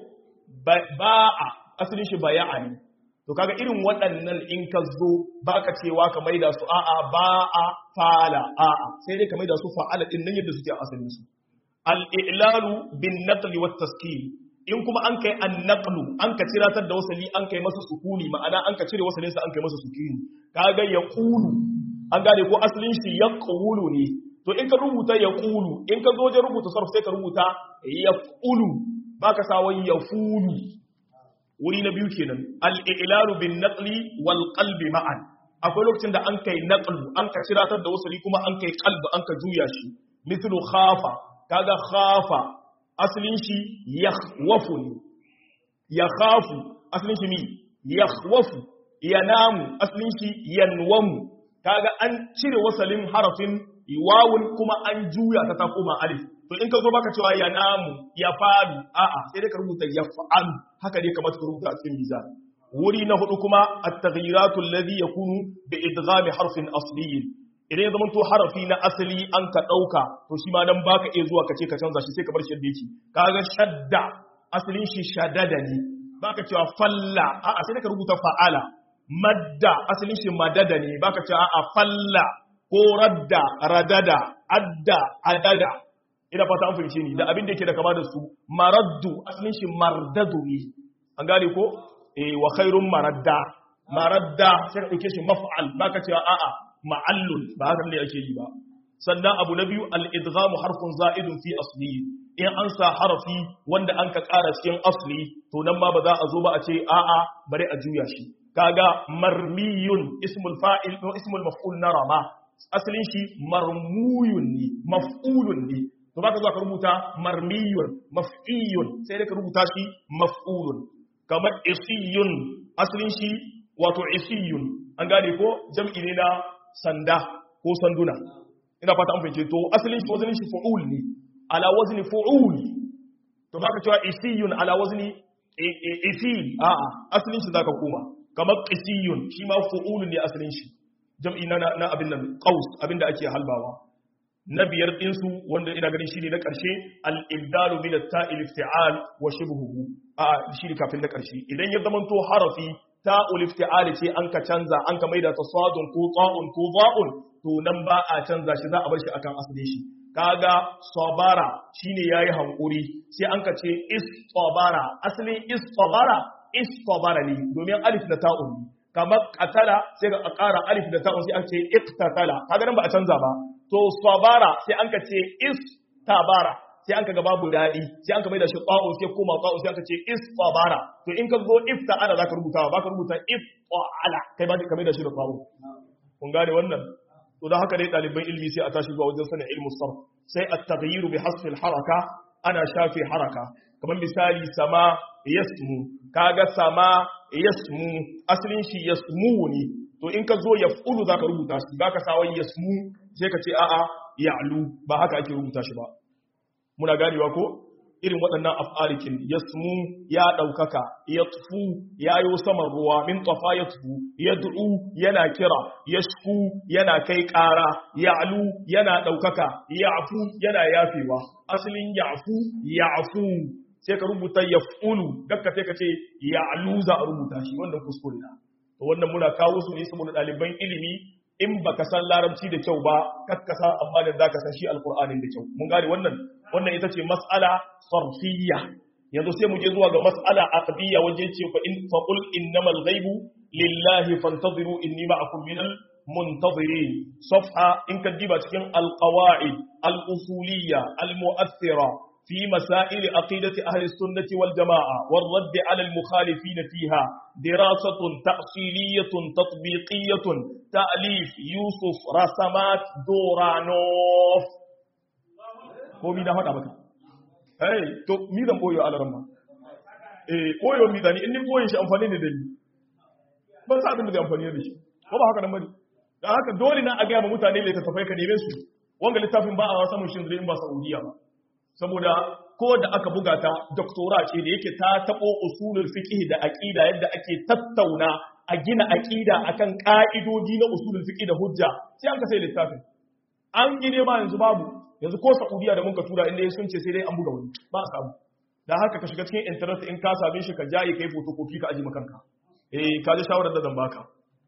ba'a asalin shi baya'ani to kaga irin waɗannan in ka zo baka cewa ka maida su a'a ba'a fala a'a sai dai ka maida su fa'ala din nan yadda suke asalin su al-i'lalu bin naqli wat taskin in kuma an kai an-naqlu an ka ciratar da wasali an kai masa sukuni ma'ana an ka cire wasalin sa an kai masa sukuni kaga yaqulu an gane ko asalin shi yaqulu ne to in ka rubuta yaqulu in ka zo wajen rubuta sarf sai ka rubuta yaqulu baka sa wai yafulu wuri na biyu kenan al-i'lalu bin naqli wal qalbi ma'an akwai lokacin da an kai naqlu an ka ciratar da wasali kuma an kai qalbi an ka juya shi mithlu khafa kaga khafa asalin shi yakhwafu ne yakhafu asalin shi mi yakhwafu yanamu asalin shi yanwamu kaga an cire wasalin harafin wawun kuma an juya ta ta koma alif to in ka zo baka cewa ya namu ya faru a'a sai dai ka rubuta ya fa'alu haka dai kamar ka rubuta a cikin mizan wuri na hudu kuma at-taghyiratu alladhi yakunu bi idghami harfin asliyin idan ya zamanto harafi na asali an ka dauka to shi ma nan baka iya zuwa kace ka canza shi sai ka bar shi yadda yake kaga shadda asalin shi shaddada ne baka cewa falla a'a sai ka rubuta fa'ala madda asalin shi madada ne baka cewa a'a falla ko radda radada adda adada ina fata an fahimce ni da abin da yake da kama da su maraddu asalin shi mardadu ne an gane ko eh wa khairun maradda maradda sai ka dauke shi maf'al baka cewa a'a ma'allun ba haka ne ake yi ba sannan abu na biyu al-idghamu harfun za'idun fi asli in an sa harafi wanda an ka ƙara cikin asli to nan ma ba za a zo ba a ce a'a bari a juya shi kaga marmiyun ismul fa'il ko ismul maf'ul na rama asalin shi marmuyun ne maf'ulun ne to baka zuwa ka rubuta marmiyun maf'iyun sai dai ka rubuta shi maf'ulun kamar isiyun asalin shi wato isiyun an gane ko jam'i ne na sanda ko sanduna ina fata an fahimce to asalin shi wazanin shi fu'ul ne ala wazni fu'ul to baka cewa isiyun ala wazni isil a'a asalin shi zaka koma kamar qisiyun shi ma fu'ul ne asalin shi jam'i na na abin nan qaus abin da ake halbawa na biyar ɗinsu wanda ina ganin shi ne na ƙarshe al'ibdalu min ta'il ifti'al wa shibhuhu a shi ne kafin na ƙarshe idan ya zamanto harafi ta'ul ifti'al ce an ka canza an ka maida ta sadun ko ta'un ko za'un to nan ba a canza shi za a bar shi akan asalin shi kaga sabara shine yayi hankuri sai an ka ce istabara asalin istabara istabara ne domin alif da ta'un ne kamar qatala sai ka ƙara alif da ta'un sai an ce iqtatala kaga nan ba a canza ba to sabara sai an ka ce istabara sai an ka ga babu daɗi sai an ka mai da shi ƙwa'un sai koma ƙwa'un sai an ka ce istabara to in ka zo ifta'ala za ka rubuta ba ka rubuta ifta'ala kai ba ka mai da shi da ƙwa'un kun gane wannan to da haka dai ɗaliban ilmi sai a tashi zuwa wajen sanin ilmu sarf sai a taghyiru bi hasfil haraka ana shafe haraka kamar misali sama yasmu kaga sama yasmu asalin shi yasmu ne to in ka zo yaf'ulu zaka rubuta shi baka sa wai yasmu sai ka ce a'a ya'lu ba haka ake rubuta shi ba muna ganewa ko irin waɗannan af'alikin yasmu ya ɗaukaka yatfu yayo saman ruwa min tafa yatfu yad'u yana kira yashku yana kai ƙara ya'lu yana ɗaukaka ya'fu yana yafewa asalin ya'fu ya'fu sai ka rubuta yaf'ulu dakka sai ka ce ya'lu za a rubuta shi wannan kuskure na to wannan muna kawo su ne saboda ɗaliban ilimi in baka san larabci da kyau ba kakkasa amma da zaka san shi alqur'anin da kyau mun gane wannan wannan ita ce mas'ala sarfiyya yanzu sai mu je zuwa ga mas'ala aqdiyya waje ce fa in fa qul innamal ghaibu lillahi fantaziru inni ma'akum minal muntazirin safha in ka diba cikin alqawaid al-usuliyya al-mu'aththira في مسائل عقيدة أهل السنة والجماعة والرد على المخالفين فيها دراسة تأصيلية تطبيقية تأليف يوسف رسمات دورانوف ko mi na faɗa maka hey to mi zan boyo alaramma eh boyo mi zani in ni boye shi amfani ne da ni ban sa abin da zai amfani da shi ko ba haka nan bane dan haka dole na a ga mutane da tafai ka neme su wanga littafin ba a samun shi in ba Saudiya ba saboda ko da aka buga ta doktora ce da yake ta tabo usulul fiqh da aqida yadda ake tattauna a gina aqida akan ka'idodi na usulul fiqh da hujja sai an ka sai littafin an gine ba yanzu babu yanzu ko Saudiya da muka tura inda sun ce sai dai an buga wani ba a samu dan haka ka shiga cikin internet in ka same shi ka jaye kai photocopy ka aji makanka eh ka ji shawarar da zan baka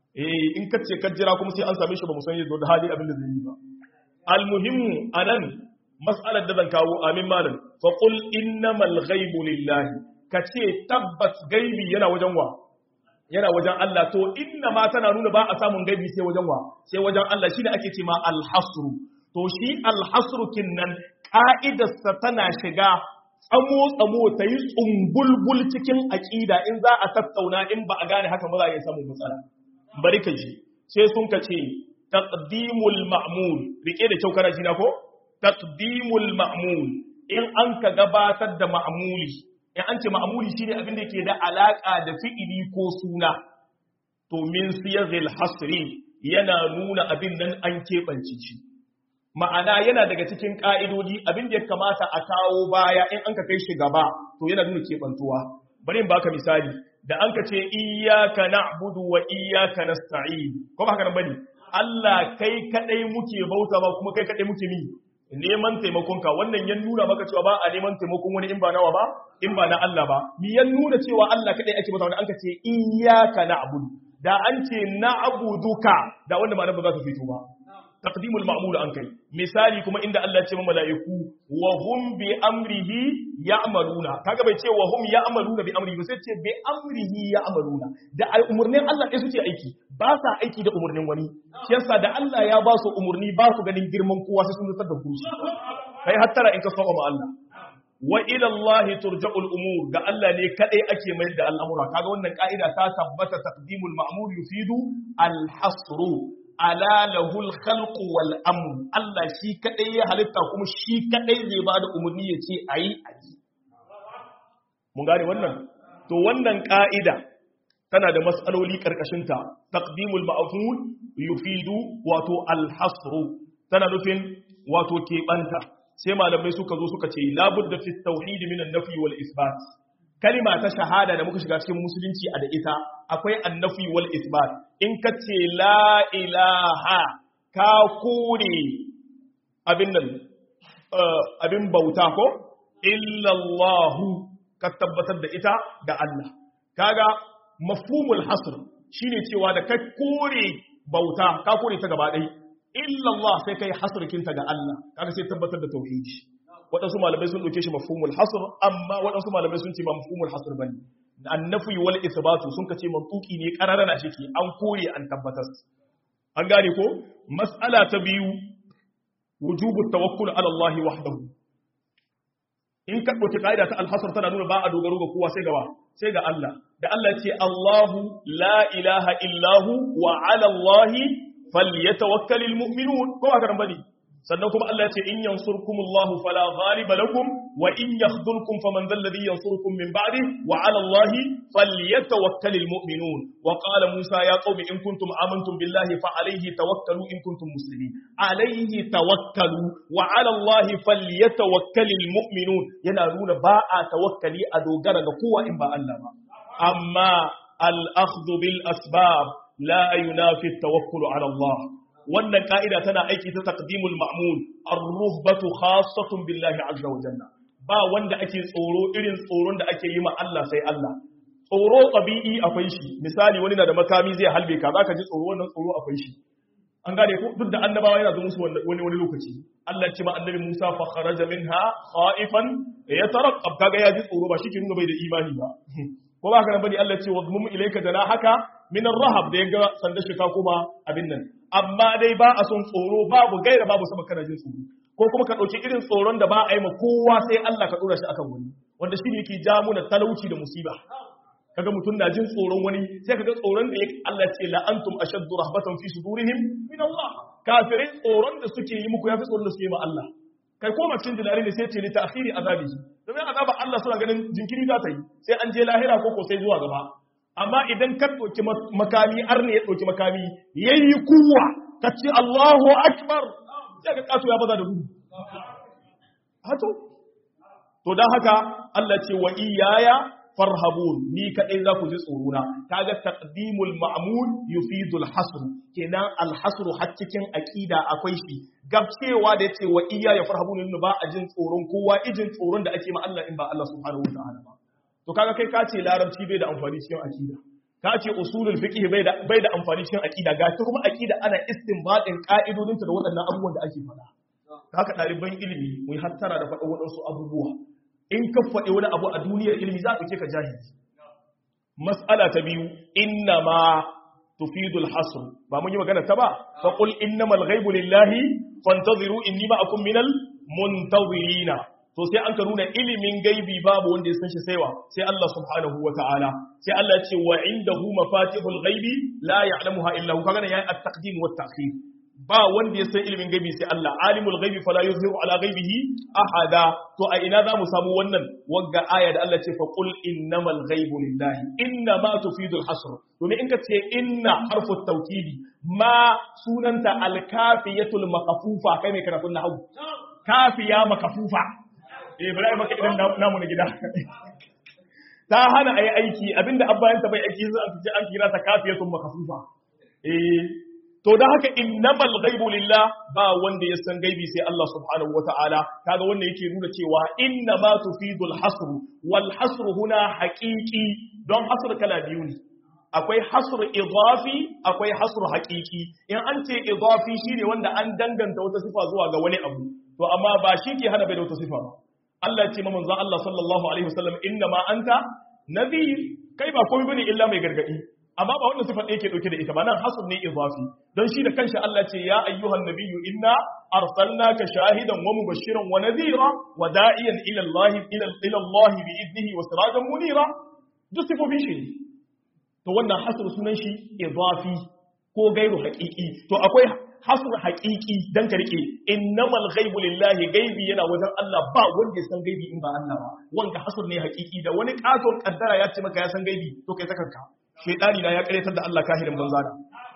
eh in ka ce ka jira kuma sai an same shi ba mu san yadda da hali abin da zai yi ba almuhimmu anan mas'alar da zan kawo amin malam fa qul innamal ghaibu lillahi kace tabbas gaibi yana wajen wa yana wajen Allah to inna ma tana nuna ba a samun gaibi sai wajen wa sai wajen Allah shine ake ce ma al-hasru to shi al-hasru kinnan ka'idarsa tana shiga tsamo tsamo ta yi tsumbulbul cikin aqida in za a tattauna in ba a gane haka ba za a yi samun matsala bari ka ji sai sun ka ce taqdimul ma'mul rike da kyau kana ji na ko taqdimul ma'mul in an ka gabatar da ma'muli in an ce ma'muli shine abin da ke da alaka da fi'ili ko suna to min siyaghil hasri yana nuna abin nan an keɓance shi ma'ana yana daga cikin ƙa'idodi abin da ya kamata a kawo baya in an ka kai shi gaba to yana nuna keɓantuwa bari in baka misali da an ka ce iyyaka na'budu wa iyyaka nasta'in ko ba haka nan bane Allah kai kadai muke bauta ba kuma kai kadai muke mi neman taimakonka wannan ya nuna maka cewa ba a neman taimakon wani in ba nawa ba in ba na Allah ba mi ya nuna cewa Allah kadai ake bauta wanda an ka ce iyyaka na'budu da an ce na'buduka da wanda ma ba za ta fito ba taqdimul ma'mul an kai misali kuma inda Allah ya ce mala'iku wa hum bi amrihi ya'maluna kaga bai ce wa hum ya'maluna bi amrihi ba sai ce bi amrihi ya'maluna da umurnin Allah ɗaya suke aiki ba sa aiki da umurnin wani shi yasa da Allah ya ba su umurni ba su ganin girman kowa sai sun zartar da kushi kai hattara in ka saba ma Allah wa ila Allah turja'ul umur ga Allah ne kadai ake mayar da al'amura kaga wannan ka'ida ta tabbata taqdimul ma'mul yufidu al-hasru ala lahul khalqu wal amr Allah shi kadai ya halitta kuma shi kadai zai ba da umarni ya ce ayi ayi mun gane wannan to wannan ka'ida tana da mas'aloli karkashin ta taqdimul ma'ful yufidu wato al hasru tana nufin wato keɓanta sai malamai suka zo suka ce labudda fi tauhid min an-nafi wal isbat kalima ta shahada da muka shiga cikin musulunci a da ita akwai annafi wal isbat in ka ce la ilaha ka kore abin nan abin bauta ko illallahu ka tabbatar da ita da Allah kaga mafhumul hasr shine cewa da ka kore bauta ka kore ta gaba ɗaya illallah sai kai hasrkinta ga Allah kaga sai tabbatar da tauhidi waɗansu malamai sun ɗauke shi mafhumul hasr amma waɗansu malamai sun ce ba mafhumul hasr bane annafi wal isbatu sun kace mantuki ne qararana shike an kore an tabbatar an gane ko mas'ala ta biyu wujubut tawakkul ala Allah wahdahu in ka ɗauki ƙa'ida ta alhasar tana nuna ba a dogaro ga kowa sai gaba sai ga Allah da Allah ce Allahu la ilaha illahu wa ala Allahi falyatawakkalul mu'minun ko ba ka bane sannan kuma Allah ce in yansurkumullahu fala ghaliba lakum wa in yakhdhulkum faman dhal ladhi yansurukum min ba'di wa 'ala Allahi falyatawakkalul mu'minun wa qala Musa ya qaumi in kuntum amantum billahi fa alayhi tawakkalu in kuntum muslimin alayhi tawakkalu wa 'ala Allahi falyatawakkalul mu'minun yana nuna ba a tawakkali a dogara ga kowa in ba Allah ba amma al-akhdhu bil asbab la yunafi at-tawakkul 'ala Allah wannan ka'ida tana aiki ta taqdimul ma'mul ar-ruhbatu khassatun billahi azza wa jalla ba wanda ake tsoro irin tsoron da ake yi ma Allah sai Allah tsoro tabi'i akwai shi misali wani na da makami zai halbe ka zaka ji tsoro wannan tsoro akwai shi an gane ko duk da annabawa yana zo musu wani wani lokaci Allah ya ce ma annabi Musa fa kharaja minha khaifan yatarqab kaga ya ji tsoro ba shi ke nuna bai da imani ba ko ba haka nan bane Allah ya ce wadmum ilayka janahaka min ar-rahab da yaga sanda shi ka kuma abin nan amma dai ba a son tsoro babu gaira babu sama kana jin tsoro ko ko kuma ka ɗauki irin tsoron da ba a yi ma kowa sai Allah ka ɗora shi akan wani wanda shi ne yake ja muna talauci da musiba kaga mutum na jin tsoron wani sai kaga tsoron da Allah ce la antum ashaddu rahbatan fi sudurihim min Allah kafirai tsoron da suke yi muku yafi tsoron da suke yi ma Allah kai koma cikin jilali ne sai ce li ta'khiri azabi domin azaba Allah suna ganin jinkiri za ta yi sai an je lahira ko ko sai zuwa gaba amma idan ka ɗauki makami arne ya ɗauki makami yayi kuwa ka ce Allahu akbar sai ka kaso ya baza da gudu hato to dan haka Allah ce wa iyaya farhabun ni kadai za ku ji tsorona kaga taqdimul ma'mul yufidul hasr kenan al hasr har cikin aqida akwai shi gabcewa da yace wa iya ya farhabun ne ba a jin tsoron kowa ijin tsoron da ake ma Allah in ba Allah subhanahu wataala ba to kaga kai ka ce larabci bai da amfani cikin aqida ka ce usulul fiqh bai da bai da amfani cikin aqida ga ta kuma aqida ana istinbadin ka'idodinta da waɗannan abubuwan da ake faɗa haka ɗaliban ilimi mu hattara da faɗa waɗansu abubuwa in ka faɗi wani abu a duniyar ilimi za a ɗauke ka jahili mas'ala ta biyu inna ma tufidul hasr ba mun yi magana ta ba fa qul innamal ghaibu lillahi fantaziru inni ma'akum minal muntazirina to sai an ka nuna ilimin gaibi babu wanda ya san shi saiwa sai Allah subhanahu wa ta'ala sai Allah ya ce wa indahu mafatihul ghaibi la ya'lamuha illa hu kaga yayi at-taqdim wa at-ta'khir ba wanda ya san ilimin gaibi sai Allah alimul gaibi fala yuzhiru ala gaibihi ahada to a ina za mu samu wannan wagga aya da Allah ce fa qul innamal ghaibu lillahi inna ma tufidul hasr domin in ka ce inna harfu tawkidi ma sunanta al-kafiyatul makafufa kai mai karatun nahwu kafiya makafufa eh bari maka idan namu na gida ta hana ayi aiki abinda abbayanta bai aiki sai an kira ta kafiyatul makafufa eh to da haka innamal ghaibu lillah ba wanda ya san gaibi sai Allah subhanahu wataala kaga wannan yake nuna cewa inna ma tufidul hasr wal hasr huna haqiqi don hasr kala biyu ne akwai hasr idafi akwai hasr haqiqi in an ce idafi shine wanda an danganta wata sifa zuwa ga wani abu to amma ba shi ke hana bai da wata sifa ba Allah ya ce manzon Allah sallallahu alaihi wasallam inna ma anta nabiy kai ba komai bane illa mai gargadi amma ba wannan sifar da yake dauke da ita ba nan hasun ne izafi don shi da kanshi Allah ce ya ayyuhan nabiyyu inna arsalnaka shahidan wa mubashiran wa nadhira wa da'iyan ila Allah ila ila Allah bi idnihi wa sirajan munira duk sifofin shi to wannan hasr sunan shi izafi ko gairu haqiqi to akwai hasr haqiqi dan ka rike innamal ghaibu lillahi gaibi yana wajen Allah ba wanda ya san gaibi in ba Allah ba wanda hasr ne haqiqi da wani katon kaddara ya ce maka ya san gaibi to kai sakanka shaidani na ya karyatar da Allah kahirin banza da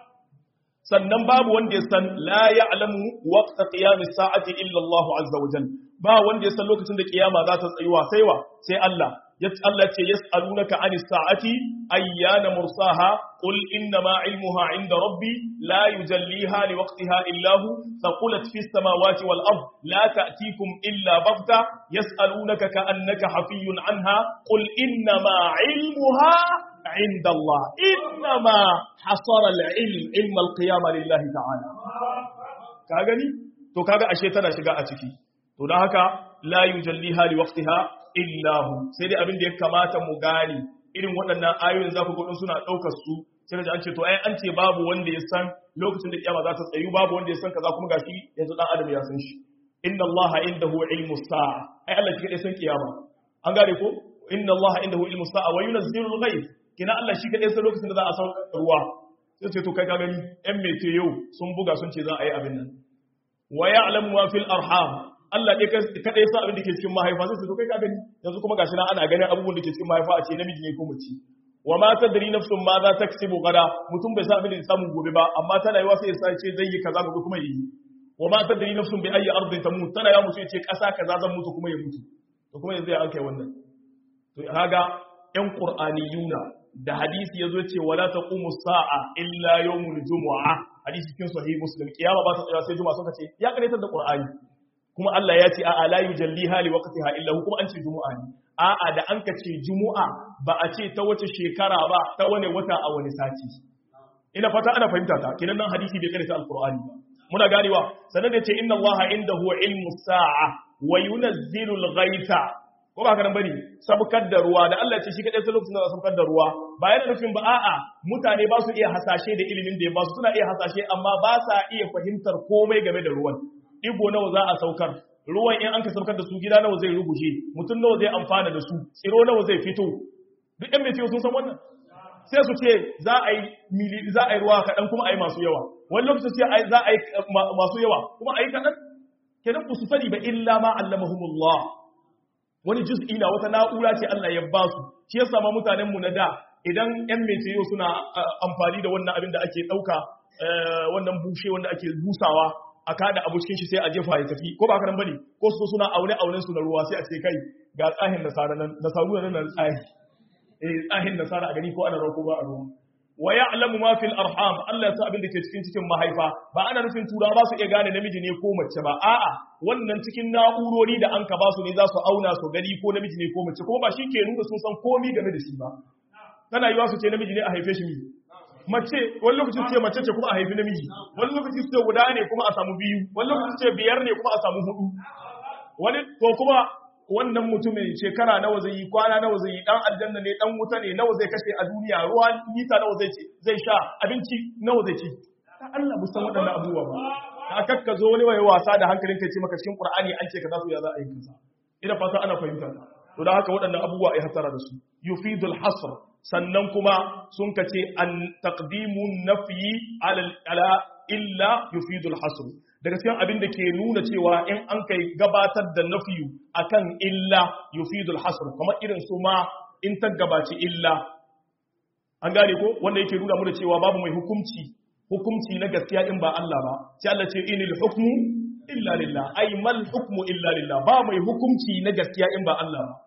sannan babu wanda ya san la ya'lamu waqta qiyamis sa'ati illa Allah azza wa jalla ba wanda ya san lokacin da kiyama za ta tsayuwa sai wa sai Allah ya Allah ce yas'alunaka anis sa'ati ayyana mursaha qul inna ma ilmuha 'inda rabbi la yujalliha liwaqtiha illa hu thaqulat fis samawati wal ard la ta'tikum illa baghta yas'alunaka ka'annaka hafiyyun 'anha qul inna ma 'ilmuha عند الله إنما حصر العلم علم القيامة لله تعالى كاغني to kaga ashe tana shiga a ciki to dan haka la yujalliha li waqtiha illa hu sai dai abin da ya kamata mu gani irin waɗannan ayoyin zaku ga suna daukar su sai da an ce to ai an ce babu wanda ya san lokacin da kiyama za ta tsayu babu wanda ya san kaza kuma gashi yanzu dan adam ya san shi inna allaha indahu ilmu sa'a ai Allah shi kadai san kiyama an gane ko inna allaha indahu ilmu sa'a wa yunzilu al-ghayth kina Allah shi kadai sai lokacin da za a sauka ruwa sai ce to kai ka gani ɗan mete yau sun buga sun ce za a yi abin nan wa ya'lamu ma fil arham Allah dai kadai sa abin da ke cikin mahaifa sai ce to kai ka gani yanzu kuma gashi na ana ganin abubuwan da ke cikin mahaifa a ce namiji ne ko mace wa ma tadri nafsun ma za taksibu gada mutum bai san abin da samu gobe ba amma tana yiwa sai ya sa ce zai yi kaza gobe kuma yi wa ma tadri nafsun bi ayyi ardin tamut tana yawa mutum ya ce kasa kaza zan mutu kuma ya mutu to kuma yanzu ya an kai wannan to kaga yan qur'aniyuna da hadisi yazo ce wala taqumu sa'a illa yawmul jumu'a hadisi cikin sahih muslim kiyama ba ta tsaya sai juma'a suka ce ya karanta da qur'ani kuma Allah ya ce a'a la yujalliha li waqtiha illa hu kuma an ce jumu'a ne a'a da an ka ce jumu'a ba a ce ta wace shekara ba ta wani wata a wani sati ina fata ana fahimta ta kinan nan hadisi bai karanta alqur'ani ba muna ganewa sannan da ce inna allaha indahu ilmu sa'a wa yunazzilu al-ghaytha ko ba kanan bane sabkar da ruwa da Allah ya ce shi kadai sai lokacin da sabkar da ruwa ba yana nufin ba a'a mutane ba su iya hasashe da ilimin da ya ba su suna iya hasashe amma ba sa iya fahimtar komai game da ruwan digo nawa za a saukar ruwan in an ka saukar da su gida nawa zai ruguje mutum nawa zai amfana da su tsiro nawa zai fito duk ɗan metiyo sun san wannan sai su ce za a yi mili za a yi ruwa kaɗan kuma a yi masu yawa wani lokacin sai za a yi masu yawa kuma a yi kaɗan kenan ku su sani ba illa ma allamahumullah wani juz'i na wata na'ura ce Allah ya ba su shi yasa ma mutanen mu na da idan ƴan metiyo suna amfani da wannan abin da ake ɗauka wannan bushe wanda ake busawa a kada abu cikin shi sai a jefa ya tafi ko ba haka nan bane ko su suna aune aunen su na ruwa sai a ce kai ga tsahin nasara nan nasaru nan nan tsahi eh tsahin nasara a gani ko ana rako ba a ruwa wa ya'lamu ma fil arham Allah ya sa abin da ke cikin cikin mahaifa ba ana nufin turawa ba su iya gane namiji ne ko mace ba a'a wannan cikin na'urori da an ka ba su ne za su auna su gani ko namiji ne ko mace kuma ba shi ke nuna sun san komai game da shi ba tana yiwa su ce namiji ne a haife shi miji mace wani lokacin ce mace ce kuma a haifi namiji wani lokacin ce guda ne kuma a samu biyu wani lokacin ce biyar ne kuma a samu hudu wani to kuma wannan mutumin shekara nawa zai yi kwana nawa zai yi dan aljanna ne dan wuta ne nawa zai kashe a duniya ruwa nisa nawa zai ci zai sha abinci nawa zai ci dan Allah musan waɗannan abubuwa ba ka kakka zo wani waye wasa da hankalin kai ce maka cikin Qur'ani an ce kaza su ya za a yi kaza ina fata ana fahimta to da haka waɗannan abubuwa ai hasara da su yufidul hasr sannan kuma sun kace an taqdimun nafyi ala ala illa yufidul hasr daga cikin abin da ke nuna cewa in an kai gabatar da nafiyu akan illa yufidul hasr kamar irin su ma in ta gabaci illa an gane ko wanda yake nuna mu da cewa babu mai hukunci hukunci na gaskiya in ba Allah ba sai Allah ce inil hukmu illa lillah ay mal hukmu illa lillah ba mai hukunci na gaskiya in ba Allah ba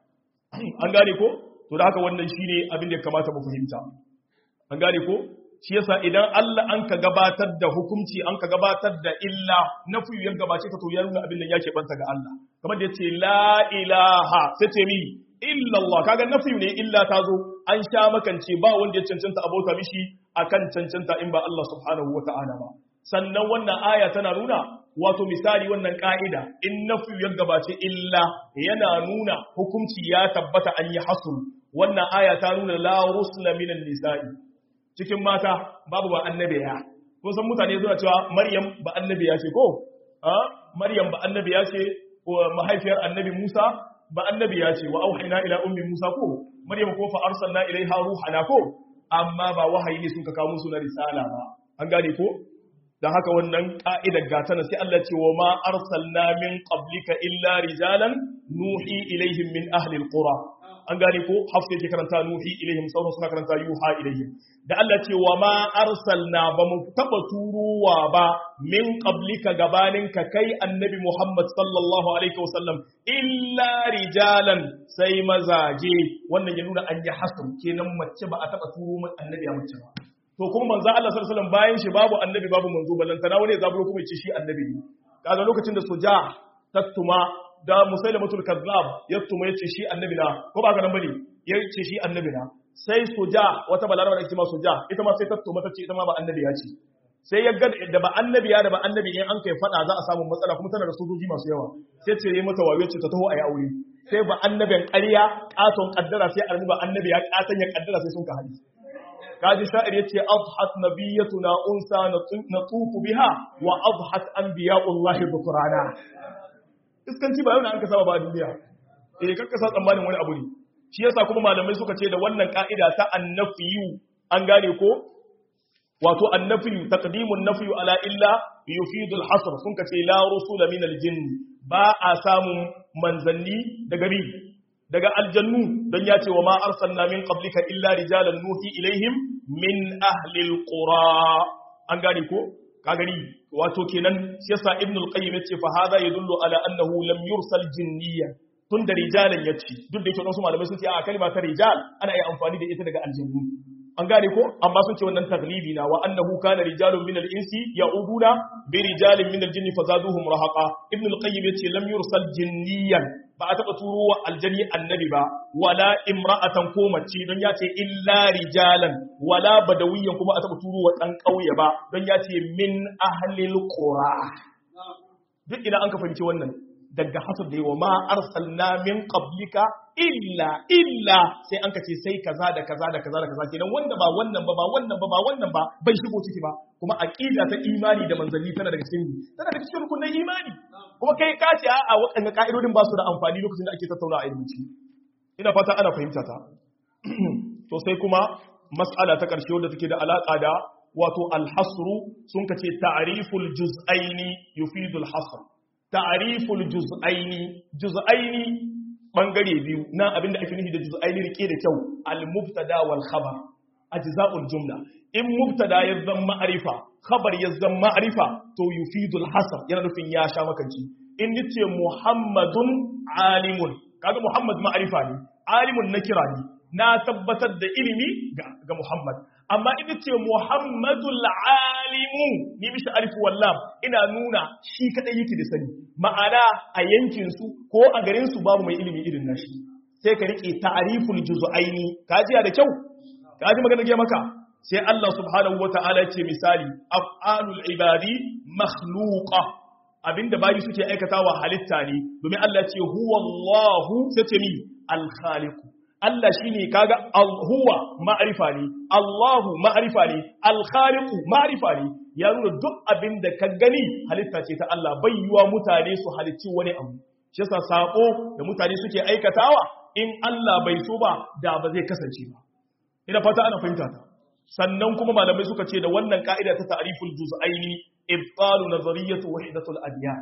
an gane ko to da haka wannan shine abin da ya kamata mu fahimta an gane ko shi yasa idan Allah an ka gabatar da hukunci an ka gabatar da illa nafi ya gabace ka to ya nuna abin nan yake banta ga Allah kamar da yace la ilaha sai ce mi illa Allah kaga nafi ne illa ta zo an sha makance ba wanda ya cancanta abota mishi akan cancanta in ba Allah subhanahu wata'ala ba sannan wannan aya tana nuna wato misali wannan ka'ida in nafi ya gabace illa yana nuna hukunci ya tabbata an yi hasr wannan aya ta nuna la rusla minan nisa'i cikin mata babu ba annabiya kun san mutane zuwa cewa maryam ba annabiya ce ko a maryam ba annabiya ce ko mahaifiyar annabi musa ba annabiya ce wa auhayna ila ummi musa ko maryam ko fa arsalna ilaiha ruhana ko amma ba wahayi ne sun ka kawo musu na risala ba an gane ko dan haka wannan ka'idar gatana sai Allah ce wa ma arsalna min qablika illa rijalan nuhi ilaihim min ahli alqura an gane ko hafsa yake karanta nuhi ilaihim sauran suna karanta yuha ilaihim da Allah ce wa ma arsalna ba mu taba turuwa ba min qablika gabanin ka kai annabi Muhammad sallallahu alaihi wasallam illa rijalan sai mazaje wannan ya nuna an yi hasr kenan mace ba a taba turo mun annabi a mace ba to kuma manzo Allah sallallahu alaihi wasallam bayan shi babu annabi babu manzo ballantana wani ya zaburo kuma ya ce shi annabi ne kaga lokacin da soja tattuma da musailamatul kazzab ya tuma yace shi annabi na ko ba ka nan bane yace shi annabi na sai soja wata balaraba da ake ma soja ita ma sai ta tuma tace ita ma ba annabi ya ce sai ya ga da ba annabi ya da ba annabi in an kai fada za a samu matsala kuma tana da sojoji masu yawa sai ce yayi mata wayo ce ta taho ayi aure sai ba annabin ƙarya katon kaddara sai armi ba annabi ya katan ya kaddara sai sun ka hadi kaji sha'ir yace adhat nabiyyatuna unsa natufu biha wa adhat anbiya'ullahi bukrana iskanci ba yau na an kasa ba a duniya eh kakka sa tsammanin wani abu ne shi yasa kuma malamai suka ce da wannan ka'ida ta annafiyu an gane ko wato annafiyu taqdimun nafiyu ala illa yufidu al-hasr sun kace la rusula min al-jinn ba a samun manzanni daga bi daga aljannu don ya ce wa ma arsalna min qablika illa rijalan nuhi ilaihim min ahli al-qura an gane ko ka gani wato kenan shi yasa ibnul qayyim yace fa hada yadullu ala annahu lam yursal jinniya tun da rijalan yace duk da yake wasu malamai sun ce a kalma ta rijal ana yi amfani da ita daga aljannu an gane ko amma sun ce wannan taglibi na wa annahu kana rijalun min al-insi ya'uduna bi rijalin min al-jinni fazaduhum rahaqa ibnul qayyim yace lam yursal jinniyan ba a taɓa turo wa aljani annabi ba wala imra'atan ko mace don ya ce illa rijalan wala badawiyan kuma a taɓa turo wa ɗan ƙauye ba don ya ce min ahlil qura duk idan an ka fahimci wannan daga hasab da yawa ma arsalna min qablika illa illa sai an kace sai kaza da kaza da kaza da kaza kenan wanda ba wannan ba ba wannan ba ba wannan ba bai shigo ciki ba kuma aqida ta imani da manzanni tana daga cikin tana daga cikin rukunin imani kuma kai ka ce a'a waɗannan ka'idodin ba su da amfani lokacin da ake tattauna a ilimi ina fata ana fahimta ta to sai kuma mas'ala ta ƙarshe wadda take da alaƙa da wato alhasru sun kace ta'riful juz'aini yufidul hasr ta'riful juz'aini juz'aini bangare biyu na abinda ake nufi da juz'aini rike da kyau al-mubtada wal khabar ajza'ul jumla in mubtada ya zama ma'rifa khabar ya zama ma'rifa to yufidul hasr yana nufin ya sha makanci in nace muhammadun alimun kaga muhammad ma'rifa ne alimun nakira ne na tabbatar da ilimi ga Muhammad amma ina ce Muhammadul alimu ni mishi alif wallam ina nuna shi kadai yake da sani ma'ana a yankin su ko a garin su babu mai ilimi irin nashi sai ka rike ta'riful juz'aini ka ji da kyau ka ji magana ga maka sai Allah subhanahu wata'ala ce misali af'alul ibadi makhluqa abinda bayi suke aikatawa halitta ne domin Allah ce huwa Allahu sai ce ni al-khaliqu Allah shi ne kaga huwa ma'arifa ne, Allahu ma'arifa ne, alkhaliku ma'arifa ne, ya nuna duk abin da ka gani halitta ce ta Allah bai yiwa mutane su halicci wani abu. Shi yasa sako da mutane suke aikatawa in Allah bai so ba da ba zai kasance ba. Ina fata ana fahimta ta. Sannan kuma malamai suka ce da wannan ka'ida ta ta'riful juz'aini ibtalu nazariyatu wahdatul adyan.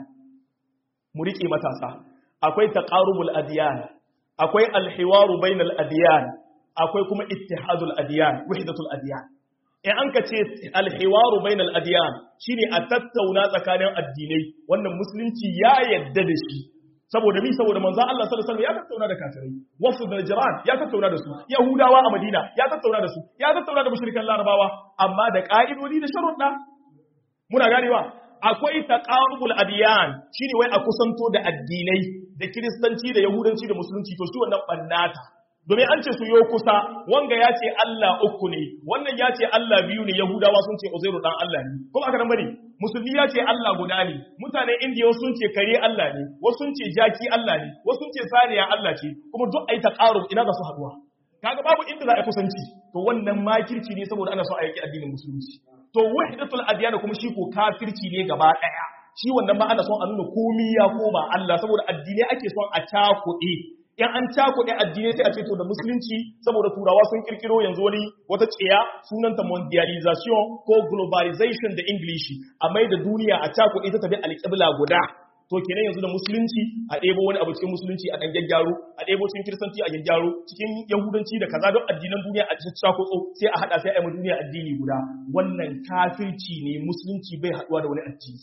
Mu rike matasa. Akwai taqarubul adyan, akwai alhiwaru bainal adiyan akwai kuma ittihadul adiyan wahdatul adiyan in an ka ce alhiwaru bainal adiyan shine a tattauna tsakanin addinai wannan musulunci ya yadda da shi saboda mi saboda manzo Allah sallallahu alaihi wasallam ya tattauna da kafirai wasu da jiran ya tattauna da su yahudawa a madina ya tattauna da su ya tattauna da mushrikan larabawa amma da ka'idodi da sharuɗa muna ganewa akwai taqarubul adiyan shine wai a kusanto da addinai da kiristanci da yahudanci da musulunci to shi wannan bannata domin an ce su yo kusa wanga ya ce Allah uku ne wannan ya ce Allah biyu ne yahudawa sun ce uzairu dan Allah ne kuma aka nan bane musulmi ya ce Allah guda ne mutanen indiya sun ce kare Allah ne wasu sun ce jaki Allah ne wasu sun ce saniya Allah ce kuma duk ai taqarub ina za su haduwa kaga babu inda za a kusanci to wannan makirci ne saboda ana so a yaki addinin musulunci to wahdatul adyan kuma shi ko kafirci ne gaba daya shi wannan ma ana son a nuna komi ya koma Allah saboda addinai ake son a cakuɗe in an cakuɗe addinai sai a ce to da musulunci saboda turawa sun kirkiro yanzu wani wata tsiya sunanta mondialization ko globalization da english a mai da duniya a cakuɗe ta tabi alƙibla guda to kenan yanzu da musulunci a ɗebo wani abu cikin musulunci a ɗan gyaggyaro a ɗebo cikin kiristanci a gyaggyaro cikin yahudanci da kaza don addinan duniya a cikin cakotso sai a haɗa sai a yi duniya addini guda wannan kafirci ne musulunci bai haɗuwa da wani addini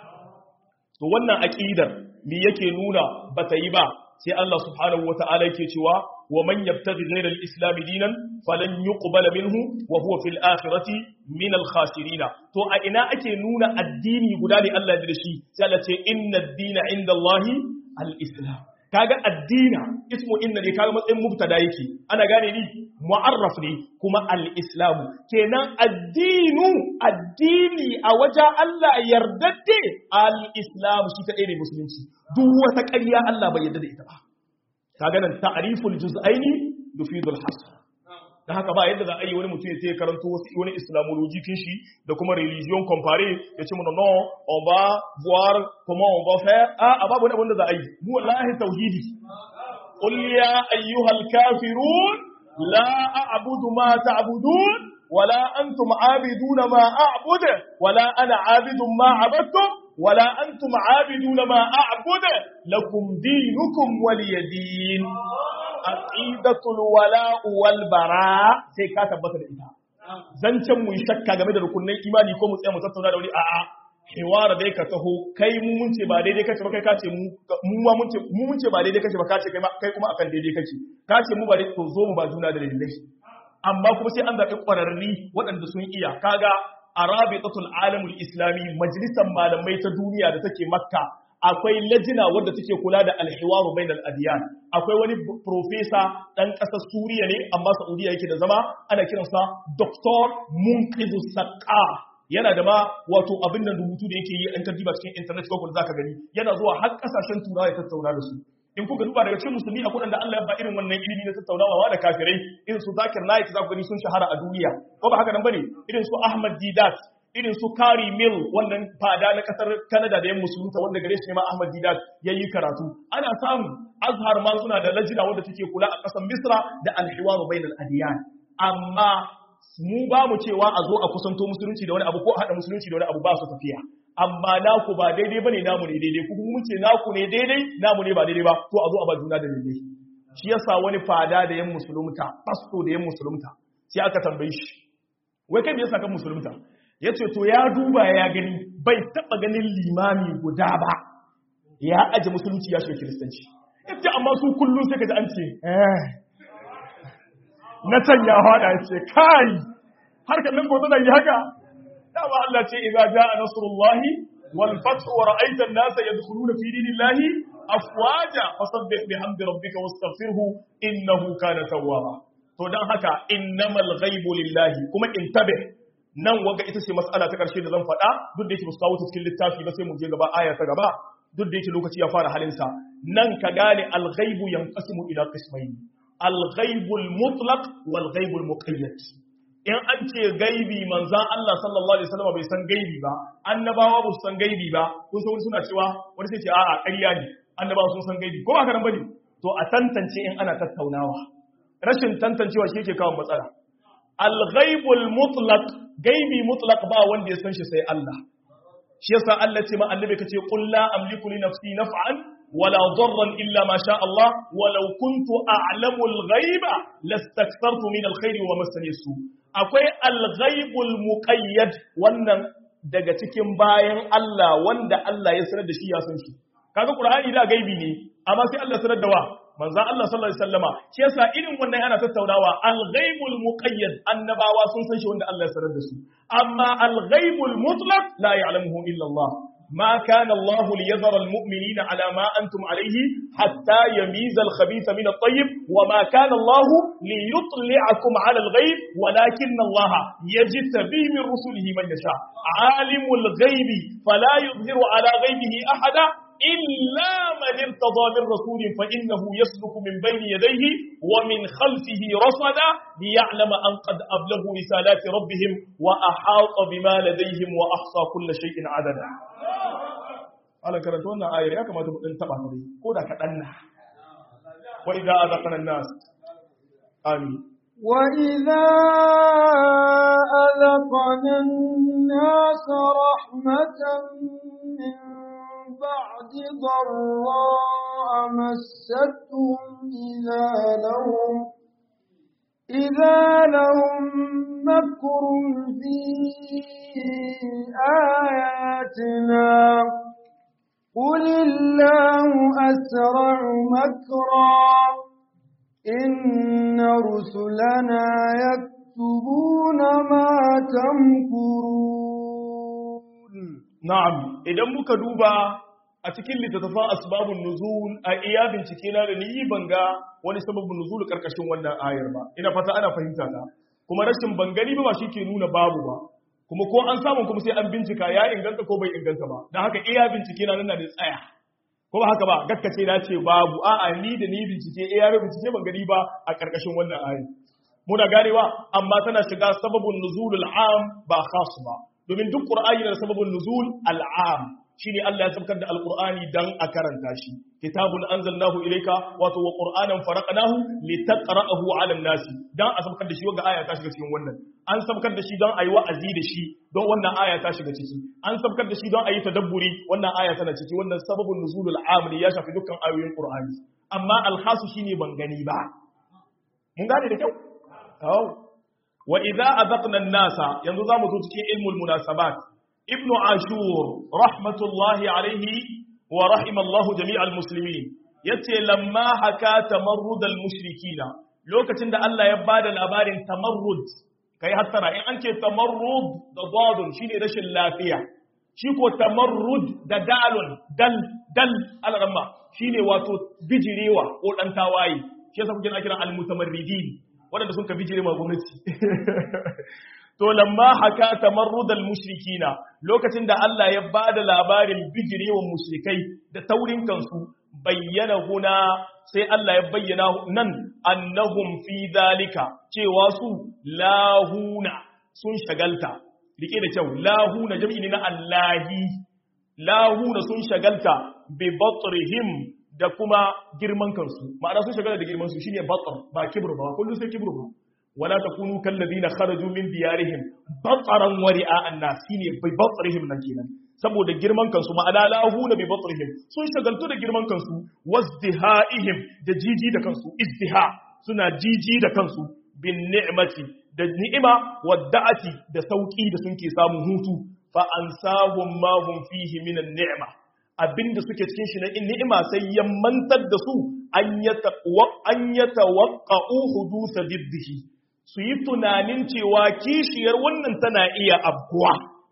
to wannan aqidar me yake nuna bata yi ba sai Allah subhanahu wataala yake cewa wa man yabtaghi ghayra al-islam dinan falan yuqbala minhu wa huwa fil akhirati min al-khasirin to a ina ake nuna addini guda ne Allah da shi sai Allah ce inna ad-dina inda Allah al-islam kaga addina ismu inna ne kaga matsayin mubtada yake ana gane ni mu'arraf ne kuma al-islam kenan addinu addini a wajen Allah yardadde al-islam shi kadai ne musulunci duk wata ƙarya Allah bai yarda da ita ba kaga nan ta'riful juz'aini yufidul hasr da haka ba yadda za a yi wani mutum ya karanto wasu wani islamology kin shi da kuma religion comparé ya ce mana non on va voir comment on va faire a a babu wanda za a yi mu wallahi tauhidi qul ya ayyuhal kafirun la a'budu ma ta'budun wala antum abiduna ma a'budu wala ana abidun ma abadtum wala antum abiduna ma a'budu lakum dinukum waliyadin aqidatul wala'u wal bara sai ka tabbata da ita zancen mu shakka game da rukunnan imani ko mu tsaya mu tattauna da wani a'a hiwara dai ka taho kai mu mun ce ba daidai kace ba kai kace mu mu ma mun ce mu mun ce ba daidai kace ba kace kai kai kuma akan daidai kace kace mu ba daidai to zo mu ba juna da dalilai amma kuma sai an zaɓi ƙwararri waɗanda sun iya kaga arabitatul alamul islami majalisar malamai ta duniya da take makka akwai lajina wadda take kula da alhiwaru bainal adiyan akwai wani profesa dan kasar Suriya ne amma Saudiya yake da zama ana kiransa Dr. Munqizu Saqqa yana da ma wato abin nan rubutu da yake yi an tarjiba cikin internet ko zaka gani yana zuwa har kasashen turawa ya tattauna da su in kuka duba daga cikin musulmi akwai wanda Allah ya ba irin wannan ilimi na tattaunawa da kafirai irin su Zakir Naik za ku gani sun shahara a duniya ko ba haka nan bane irin su Ahmad Didat irin su Kari Mill wannan fada na kasar Canada da yan musulunta wanda gare shi ne ma Ahmad Didat yayi karatu ana samu Azhar ma suna da lajina wanda take kula a kasar Misra da al-hiwar bainal adiyan amma mu ba mu cewa a zo a kusanto musulunci da wani abu ko a haɗa musulunci da wani abu ba su tafiya amma naku ba daidai bane namu ne daidai kuma mun ce naku ne daidai namu ne ba daidai ba to a zo a ba juna da daidai shi yasa wani fada da yan musulunta pasto da yan musulunta sai aka tambaye shi wai kai me yasa kan musulunta yace to ya duba ya gani bai taba ganin limami guda ba ya aje musulunci ya shiga kiristanci yace amma su kullun sai kaji an ce eh na can ya hada ce kai har kallon ko tana yi haka dama Allah ce idza jaa nasrullahi wal fathu wa ra'aita an-nasa yadkhuluna fi dinillahi afwaja fasabbih bihamdi rabbika wastaghfirhu innahu kana tawwaba to dan haka innamal ghaibu lillahi kuma intabih nan waga ita ce mas'ala ta karshe da zan faɗa duk da yake musu kawo ta cikin littafi ba sai mu je gaba aya ta gaba duk da yake lokaci ya fara halinsa nan ka gane al-ghaibu yanqasimu ila qismayn al-ghaibul mutlaq wal ghaibul muqayyad in an ce gaibi manzan Allah sallallahu alaihi wasallam bai san gaibi ba annabawa ba su san gaibi ba kun san suna cewa wani sai ce a'a ƙarya ne annabawa sun san gaibi ko ba karan bane to a tantance in ana tattaunawa rashin tantancewa shi yake kawo matsala al-ghaibul mutlaq gaibi mutlaq ba wanda ya san shi sai Allah shi yasa Allah ce ma annabi kace qul la amliku li nafsi naf'an wala darran illa ma sha Allah walau kuntu a'lamu al-ghaiba lastakthartu min al-khairi wa massani su akwai al-ghaibul muqayyad wannan daga cikin bayan Allah wanda Allah ya sanar da shi ya san shi kaga Qur'ani da gaibi ne amma sai Allah sanar da wa manzon Allah sallallahu alaihi wasallama shi yasa irin wannan ana tattaunawa al-ghaibul muqayyad annabawa sun san shi wanda Allah ya sanar da su amma al-ghaibul mutlaq la ya'lamuhu illa Allah ما كان الله ليذر المؤمنين على ما أنتم عليه حتى يميز الخبيث من الطيب وما كان الله ليطلعكم على الغيب ولكن الله يجتبي من رسله من يشاء عالم الغيب فلا يظهر على غيبه أحدا إلا من ارتضى من رسول فإنه يسلك من بين يديه ومن خلفه رصدا ليعلم أن قد أبلغوا رسالات ربهم وأحاط بما لديهم وأحصى كل شيء عددا ana karanta wannan ayar ya kamata mu dan taba ta dai ko da kadan na wa idza azaqna an-nas amin wa idza azaqna an-nas rahmatan min ba'di dharra massatuhum idza lahum إذا لهم مكر في آياتنا قل الله أسرع مكرا إن رسلنا يكتبون ما تمكرون نعم إذا مكدوبا a cikin littattafan asbabun nuzul a iya bincike na da ni banga wani sababin nuzul karkashin wannan ayar ba ina fata ana fahimta ta kuma rashin bangani ba shi ke nuna babu ba kuma ko an samu kuma sai an bincika ya inganta ko bai inganta ba don haka iya bincike na nan da tsaya ko ba haka ba gaskace na ce babu a'a ni da ni bincike iya bincike ban gani ba a karkashin wannan ayar muna ganewa amma tana shiga sababin nuzulul am ba khas ba domin duk qur'ani da sababin nuzul al'am shine Allah ya sabkar da alqur'ani dan a karanta shi kitabun anzalnahu ilayka wato wa qur'anan faraqnahu litaqra'ahu 'ala an-nasi dan a sabkar da shi wanda aya ta shiga cikin wannan an sabkar da shi don ayi wa'azi da shi don wannan aya ta shiga ciki an sabkar da shi don ayi tadabburi wannan aya tana ciki wannan sababun nuzulul amri ya shafi dukkan ayoyin qur'ani amma al-khasu shine ban gani ba mun gane da kyau aw wa idza azaqna an-nasa yanzu zamu zo cikin ilmul munasabat ابن عاشور رحمة الله عليه ورحم الله جميع المسلمين yace lamma haka tamarrud al-mushrikina lokacin da Allah ya bada labarin tamarrud kai hattara in an ce tamarrud da dadun shine rashin lafiya shi ko tamarrud da dalun dal dal al-ramma shine wato bijirewa ko dan tawaye shi yasa kuke kira al-mutamarridin wanda sun ka bijire ma gwamnati to lamma haka tamarrudal mushrikina lokacin da Allah ya bada labarin bijirewan mushrikai da taurin kansu bayyana huna sai Allah ya bayyana nan annahum fi dalika cewa su lahuna sun shagalta rike da kyau lahuna jam'i ne na Allahi lahuna sun shagalta bi batrihim da kuma girman kansu ma'ana sun shagalta da girman su shine batr ba kibru ba kullu sai kibru ba wala takunu kal ladina kharaju min diyarihim batran wa ri'a an-nas shine bi batrihim nan kenan saboda girman kansu ma'ana lahuna bi batrihim sun shagaltu da girman kansu wazdihaihim da jiji da kansu izdiha suna jiji da kansu bin ni'mati da ni'ima wadda'ati da sauki da sun ke samun hutu fa ansahum ma hum fihi min an-ni'ma abinda suke cikin shi na ni'ima sai ya mantar da su an yataqwa an yatawaqqa'u hudusa diddihi su yi tunanin cewa kishiyar wannan tana iya abkuwa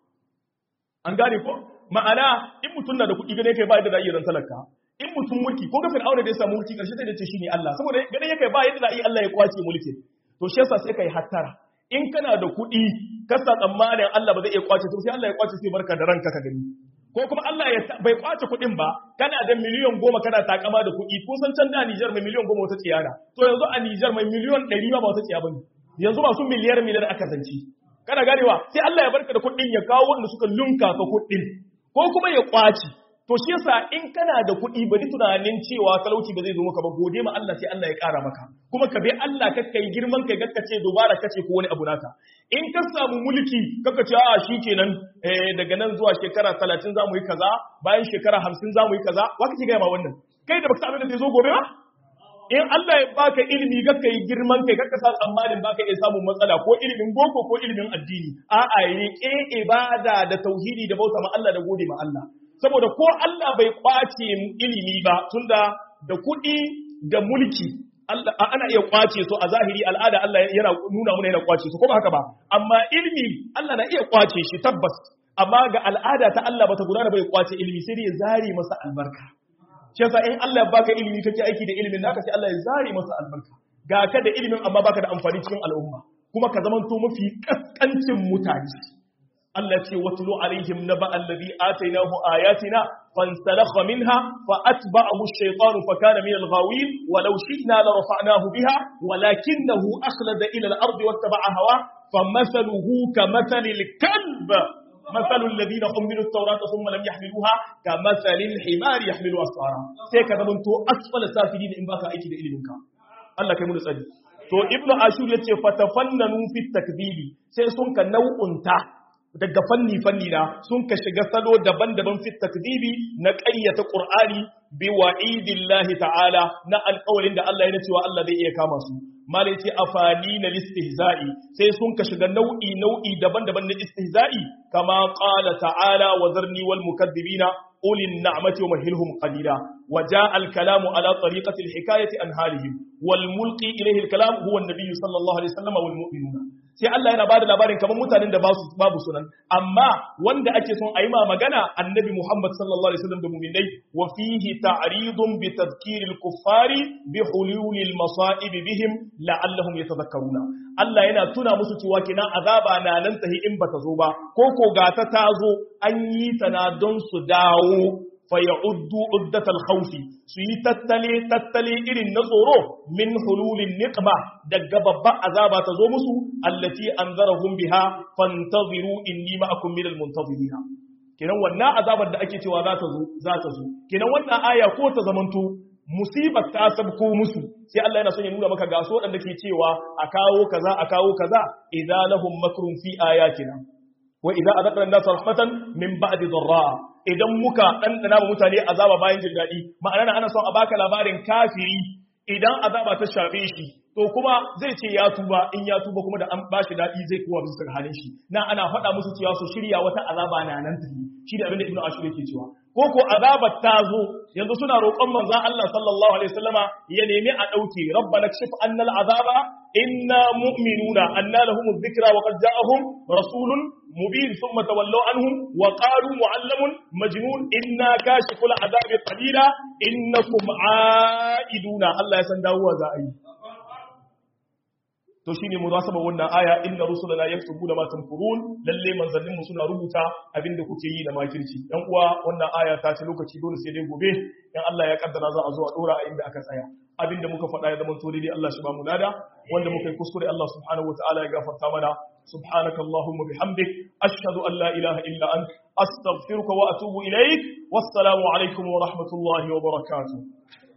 an gane ko ma'ana in mutum na da kuɗi gane kai ba yadda da iya ran talaka in mutum mulki ko ga fir'auna da ya samu mulki karshe sai da ce shine Allah saboda gane yake ba yadda da iya Allah ya kwace mulki to shi yasa sai kai hattara in kana da kuɗi ka sa tsammanin Allah ba zai iya kwace to sai Allah ya kwace sai barka da ranka ka gani ko kuma Allah ya bai kwace kuɗin ba kana da miliyan goma kana takama da kuɗi kun san can da Nijar mai miliyan goma wata tsiyana to yanzu a Nijar mai miliyan ɗari ba wata tsiya bane yanzu masu miliyar miliyar aka zance kana ganewa sai Allah ya barka da kuɗin ya kawo wanda suka lunka ka kuɗin ko kuma ya kwaci to shi yasa in kana da kuɗi bari tunanin cewa talauci ba zai zo maka ba gode ma Allah sai Allah ya ƙara maka kuma ka bi Allah ka kai girman kai ka ce dubara kace ko wani abu naka in ka samu mulki kaka ce a shikenan eh daga nan zuwa shekara 30 zamu yi kaza bayan shekara 50 zamu yi kaza wa kake ga ma wannan kai da baka san abin da zai zo gobe ba in Allah ya baka ilimi ga kai girman kai kaka sa tsammanin baka iya samun matsala ko ilimin boko ko ilimin addini a'a rike ibada da tauhidi da bauta ma Allah da gode ma Allah saboda ko Allah bai kwace ilimi ba tunda da kuɗi da mulki Allah ana iya kwace su a zahiri al'ada Allah yana nuna mana yana kwace su ko ba haka ba amma ilimi Allah na iya kwace shi tabbas amma ga al'ada ta Allah bata gudana bai kwace ilimi sai dai ya zare masa albarka shi yasa in Allah ya baka ilimi kake aiki da ilimin naka sai Allah ya zare masa albarka ga ka da ilimin amma baka da amfani cikin al'umma kuma ka zamanto mafi kaskancin mutane Allah ce watlu alaihim naba alladhi atainahu ayatina fansalakha minha fa atba'ahu ash-shaytanu fa kana min al-ghawin wa law shi'na la rafa'nahu biha walakinahu akhlada ila al-ardi wattaba'a hawa famathaluhu kamathali al-kalb مثل الذين حملوا التوراة ثم لم يحملوها كمثل الحمار يحمل أسفارا sai ka zamanto asfala safilin in baka aiki da iliminka Allah kai mu tsari to ibnu ashur yace fatafannanu fi takdibi sai sun ka nau'unta daga fanni fanni na sun ka shiga salo daban-daban fi takdibi na ƙaryata qur'ani bi wa'idillahi ta'ala na alƙawarin da Allah ya cewa Allah zai iya kama su malai ce afani na listihza'i sai sun ka shiga nau'i nau'i daban-daban na istihza'i kama qala ta'ala wa zarni wal mukaddibina ulin na'mati wa mahilhum qalila wa jaa al kalamu ala tariqati al hikayati an halihim wal mulqi ilayhi al kalam huwa an nabiy sallallahu alaihi wasallam wal mu'minuna sai Allah yana bada labarin kamar mutanen da basu babu sunan amma wanda ake son a yi ma magana annabi Muhammad sallallahu alaihi wasallam da mu'minai wa fihi ta'ridun bi tadhkiril kuffari bi hululil masa'ib bihim la'allahum yatadhakkaruna Allah yana tuna musu cewa kina azaba na nan tahi in bata zo ba ko ko ga ta tazo an yi ta na don su dawo fa ya'uddu uddatal khawfi su yi tattale tattale irin na tsoro min hululin niqma daga babban azaba ta zo musu allati anzarahum biha fantaziru inni ma'akum minal muntazirina kenan wannan azabar da ake cewa za ta zo za ta zo kenan wannan aya ko ta zamanto musibar ta sabko musu sai Allah yana son ya nuna maka gaso wadanda ke cewa a kawo kaza a kawo kaza idza lahum makrun fi ayatina wa idza adaqna an-nasa rahmatan min ba'di dharra idan muka dandana wa mutane azaba bayan jin dadi ma'ana ana son a baka labarin kafiri idan azaba ta shafe shi to kuma zai ce ya tuba in ya tuba kuma da an bashi dadi zai kowa bisa halin shi na ana faɗa musu cewa su shirya wata azaba na nan tafi shi da abin da ibnu ashur yake cewa ko ko azabar ta zo yanzu suna roƙon manzon Allah sallallahu alaihi wasallama ya nemi a dauke rabbana kshif annal azaba inna mu'minuna anna lahum dhikra wa qad ja'ahum rasulun mubin thumma tawallaw anhum wa qalu mu'allamun majnun inna kashiful azabi qalila innakum aiduna Allah ya san dawowa za a yi to shine munasaba wannan aya inna rusulana yaktubuna ma tamkurun lalle manzannin mu suna rubuta abinda kuke yi da makirci dan uwa wannan aya ta ce lokaci dole sai dai gobe in Allah ya kaddara za a zo a dora a inda aka tsaya abinda muka faɗa ya zama tori dai Allah shi ba mu lada wanda muka yi kuskure Allah subhanahu wataala ya gafarta mana subhanaka allahumma bihamdik ashhadu an la ilaha illa ant astaghfiruka wa atubu ilaik wassalamu alaikum wa rahmatullahi wa barakatuh